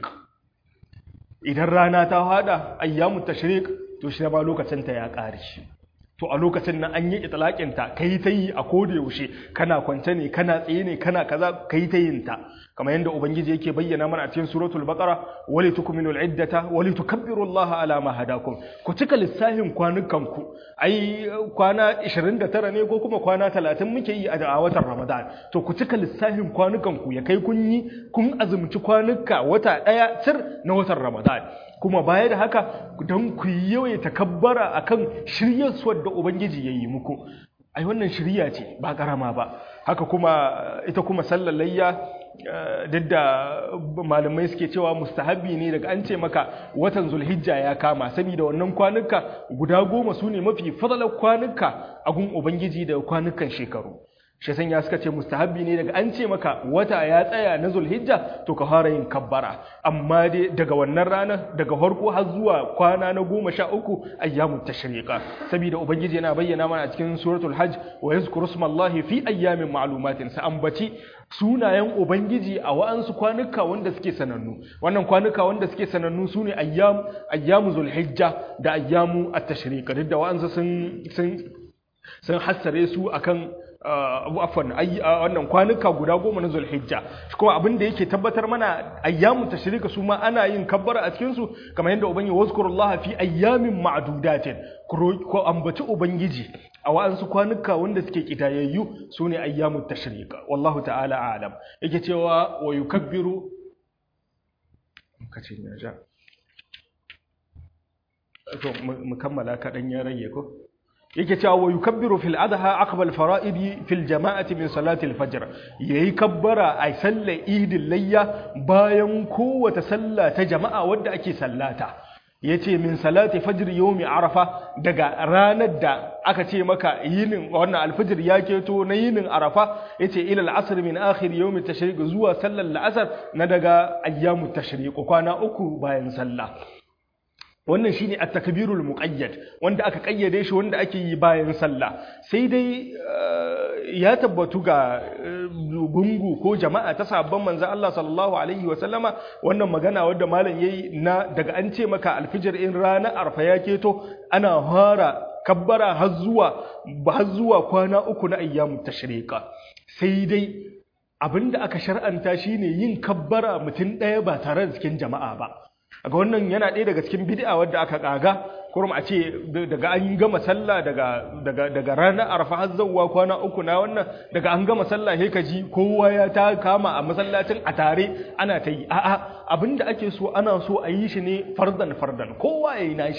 idan rana ta hada ayyamut tashriq to shi ma lokacin ta ya kare to a lokacin nan an yi itlaqin ta kai ta yi a koda yaushe kana kwance ne kana tsaye ne kana kaza kai ta yin ta kamar yadda ubangiji yake bayyana mana a cikin suratul baqara wali tukminu al-iddata wali tukabbiru Allah ala ma hadakum ku cika lissafin kwanukan ku ai kwana 29 ne ko kuma kwana 30 muke yi a watan Ramadan to ku cika lissafin kwanukan ku ya kai kun yi kun azumci kwanuka wata daya cir na watan Ramadan kuma baya da haka don ku yi yawai takabbara akan shiryarsuwar da ubangiji ya yi muku ai wannan shirya ce ba karama ba haka kuma ita kuma sallar layya duk da malamai suke cewa mustahabi ne daga an ce maka watan zulhijja ya kama saboda wannan kwanuka guda goma su ne mafi fadalar kwanuka a gun ubangiji da kwanukan shekaru shi san ya suka ce mustahabbi ne daga an ce maka wata ya tsaya na zulhijja to ka fara yin kabbara amma dai daga wannan rana daga farko har zuwa kwana na goma sha uku ayyamun tashriqa saboda ubangiji yana bayyana mana a cikin suratul hajj wa yazkuru smallahi fi ayyamin ma'lumatin sa ambaci sunayen ubangiji a wa'ansu kwanuka wanda suke sanannu wannan kwanuka wanda suke sanannu sune ayyam ayyamu zulhijja da ayyamu at-tashriq duk da wa'ansu sun sun sun hassare su akan abu afwan wannan kwanuka guda goma na zulhijja kuma abin da yake tabbatar mana ayyamu tashrika su ma ana yin kabbara a cikin su kamar yadda ubangi wazkurullaha fi ayyamin ma'dudatin ko ambaci ubangiji a wa'ansu kwanuka wanda suke kidayayyu sune ayyamu tashrika wallahu ta'ala a'lam yake cewa wa yukabbiru kace ne ja to mu kammala kadan ya rage ko yake cewa wa yukabbiru fil adha aqba al fara'idi fil jama'ati min salati al fajr yayi kabbara a sallar idil layya bayan kowace sallah ta jama'a wadda ake sallata yace min salati fajr yawmi arafa daga ranar da aka ce maka yinin wannan alfajr ya keto na yinin arafa yace ila al asr min akhir yawmi tashriq zuwa sallar al asr na daga ayyamut tashriq kwana uku bayan sallah wannan shine at-takbirul muqayyad wanda aka kayyade shi wanda ake yi bayan sallah sai dai ya tabbatu ga gungu ko jama'a ta sabon manzo Allah sallallahu alaihi wa sallama wannan magana wanda malam yayi na daga an ce maka alfijir in rana arfa ya keto ana fara kabbara har zuwa har zuwa kwana uku na ayyamut tashriqa sai dai abinda aka shar'anta shine yin kabbara mutum ɗaya ba tare da cikin jama'a ba ga wannan yana ɗaya daga cikin bid'a wadda aka kaga kurum a ce daga an gama sallah daga daga daga ranar arfa har zawwa kwana uku na wannan daga an gama sallah sai ka ji kowa ya ta kama a masallacin a tare ana ta yi a'a abinda ake so ana so a yi shi ne fardan fardan kowa ya yi nashi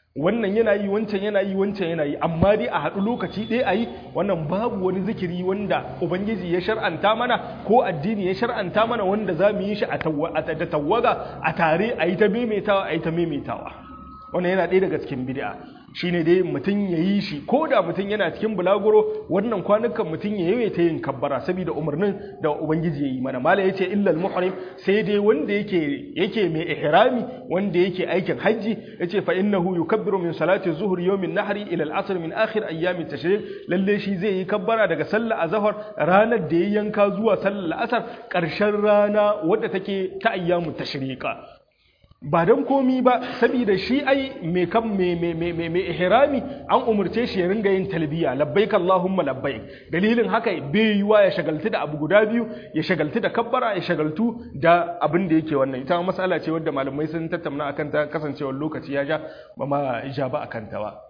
wannan yana yi wancan yana yi wancan yana yi amma dai a haɗu lokaci ɗaya a yi wannan babu wani zikiri wanda ubangiji ya shar'anta mana ko addini ya shar'anta mana wanda za mu yi shi da tawaga a tare a yi ta maimaitawa a yi ta maimaitawa wannan yana ɗaya daga cikin bid'a shine dai mutum ya yi shi ko da mutum yana cikin bulaguro wannan kwanukan mutum ya yawaita yin kabbara saboda umarnin da ubangiji ya yi mana mala yace illal muhrim sai dai wanda yake yake mai ihrami wanda yake aikin hajji yace fa innahu yukabbiru min salati zuhri yawmin nahri ila al-asr min akhir ayyam at-tashriq lalle shi zai yi kabbara daga sallar azhar ranar da ya yanka zuwa sallar asar karshen rana wadda take ta ayyamut tashriqa ba don komi ba saboda shi ai mai kan mai ihrami an umarce shi ya ringa yin talbiya labbaik allahumma labbaik dalilin haka bai yiwa ya shagaltu da abu guda biyu ya shagaltu da kabbara ya shagaltu da abin da yake wannan ita masala ce wadda malamai sun tattauna akan ta kasancewar lokaci ya ja ba ma ja ba akan ta ba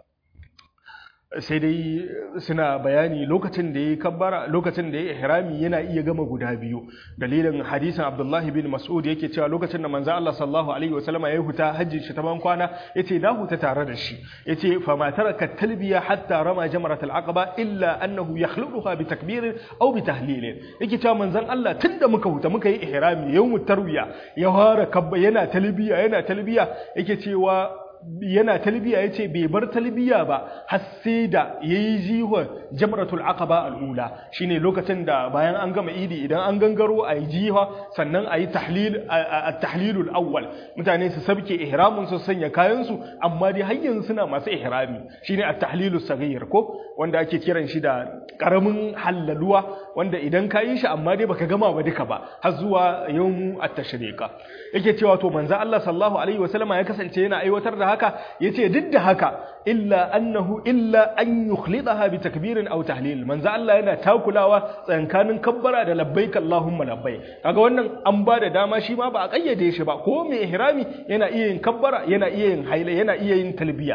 sai dai suna bayani lokacin da ya kabbara lokacin da ya ihrami yana iya gama guda biyu dalilin hadisin Abdullah bin Mas'ud yake cewa lokacin da manzo Allah sallallahu alaihi wasallama ya huta hajjin shi ta ban kwana yace na huta tare da shi yace fa ma taraka talbiya hatta rama jamrat al-aqaba illa annahu yakhluquha bi takbir aw bi tahlil yake cewa manzon Allah tunda muka huta muka yi ihrami yawmut tarwiya ya fara kabba yana talbiya yana talbiya yake cewa yana talbiya ya ce bai bar talbiya ba har sai da ya yi jihon jamratul aqaba al'ula shine lokacin da bayan an gama idi idan an gangaro a yi jiha sannan a yi tahlilul awwal mutane su sabke ihramin su sanya kayansu amma dai har yanzu suna masu ihrami shine at-tahlilus saghir ko wanda ake kiran shi da karamin hallaluwa wanda idan ka yi shi amma dai baka gama ba duka ba har zuwa yawmu at-tashriqa yake cewa to manzo Allah sallallahu alaihi wasallama ya kasance yana aiwatar da haka yace duk da haka illa annahu illa an yukhlidaha bi takbirin aw tahlil manzo Allah yana takulawa tsankanin kabbara da labbaik Allahumma labbaik kaga wannan an ba da dama shi ma ba a kayyade shi ba ko mai ihrami yana iya yin kabbara yana iya yin haila yana iya yin talbiya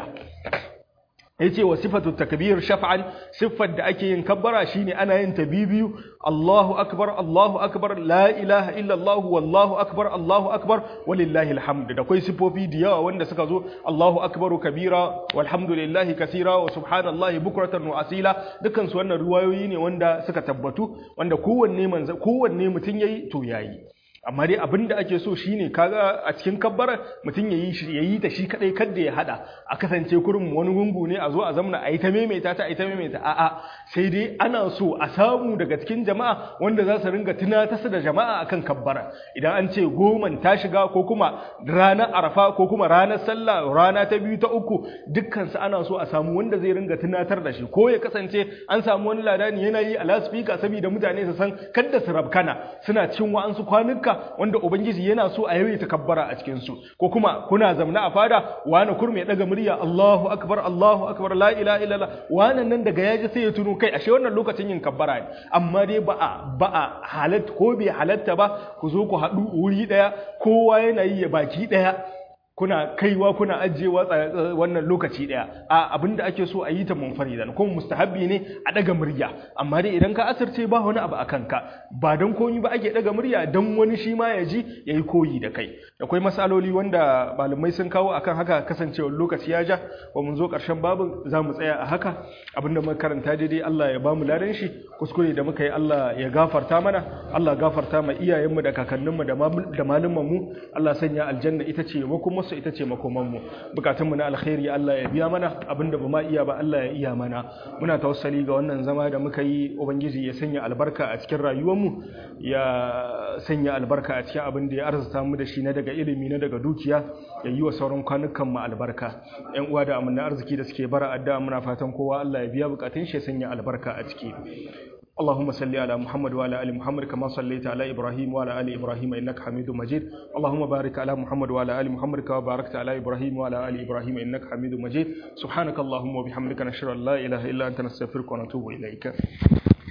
yace wa sifatu takbir shaf'an siffar da ake yin kabbara shine ana yin ta bibiyu Allahu akbar Allahu akbar la ilaha illa Allah wallahu akbar Allahu akbar walillahi alhamd da kai sifofi da yawa wanda suka zo Allahu akbar kabira walhamdulillahi kaseera wa subhanallahi bukratan wa asila dukkan su wannan ruwayoyi ne wanda suka tabbatu wanda kowanne manzo kowanne mutun yayi to yayi amma dai abin da ake so shine kaga a cikin kabbarar mutum yayi shi yayi ta shi kadai kada ya hada a kasance kurin wani gungu ne a zo a zamna a yi ta maimaita ta a yi ta maimaita a'a sai dai ana so a samu daga cikin jama'a wanda za su ringa tunatar da jama'a akan kabbara idan an ce goman ta shiga ko kuma ranar arafa ko kuma ranar sallah rana ta biyu ta uku dukkan su ana so a samu wanda zai ringa tunatar da shi ko ya kasance an samu wani ladani yana yi a lasfika saboda mutane su san kada su rabkana suna cin wa'ansu kwanuka wanda ubangiji yana so a yawaita kabbara a cikin su ko kuma kuna zamna a fada wani kurme ya daga murya Allahu akbar Allahu akbar la ilaha illallah wannan nan daga yaji sai ya tuno kai ashe wannan lokacin yin kabbara ne amma dai ba a ba a halatta ko bai halatta ba ku zo ku haɗu wuri ɗaya kowa yana yi ya baki ɗaya kuna kaiwa kuna ajiyewa wannan lokaci daya a abinda ake so a yi ta munfaridan kuma mustahabbi ne a daga murya amma dai idan ka asirce ba wani abu akan ka ba dan koyi ba ake daga murya dan wani shi ma ya ji yayi koyi da kai akwai masaloli wanda malamai sun kawo akan haka kasancewar lokaci ya ja wa mun zo karshen babin za mu tsaya a haka abinda muka karanta daidai Allah ya bamu ladan shi kuskure da muka yi Allah ya gafarta mana Allah gafarta ma iyayenmu da kakanninmu da malumanmu Allah sanya aljanna ita ce makoma su ita ce makomanmu bukatunmu na alkhairi Allah ya biya mana abinda ba ma iya ba Allah ya iya mana muna tawassali ga wannan zama da muka yi ubangiji ya sanya albarka a cikin rayuwarmu ya sanya albarka a cikin abin da ya arzuta mu da shi na daga ilimi na daga dukiya ya yi wa sauran kwanukan mu albarka ƴan uwa da amana arziki da suke bara addu'a muna fatan kowa Allah ya biya bukatun shi ya sanya albarka a ciki اللهم صل على محمد وعلى ال محمد كما صليت على ابراهيم وعلى ال ابراهيم انك حميد مجيد اللهم بارك على محمد وعلى ال محمد كما باركت على ابراهيم وعلى ال ابراهيم انك حميد مجيد سبحانك اللهم وبحمدك نشهد ان لا اله الا انت نستغفرك ونتوب اليك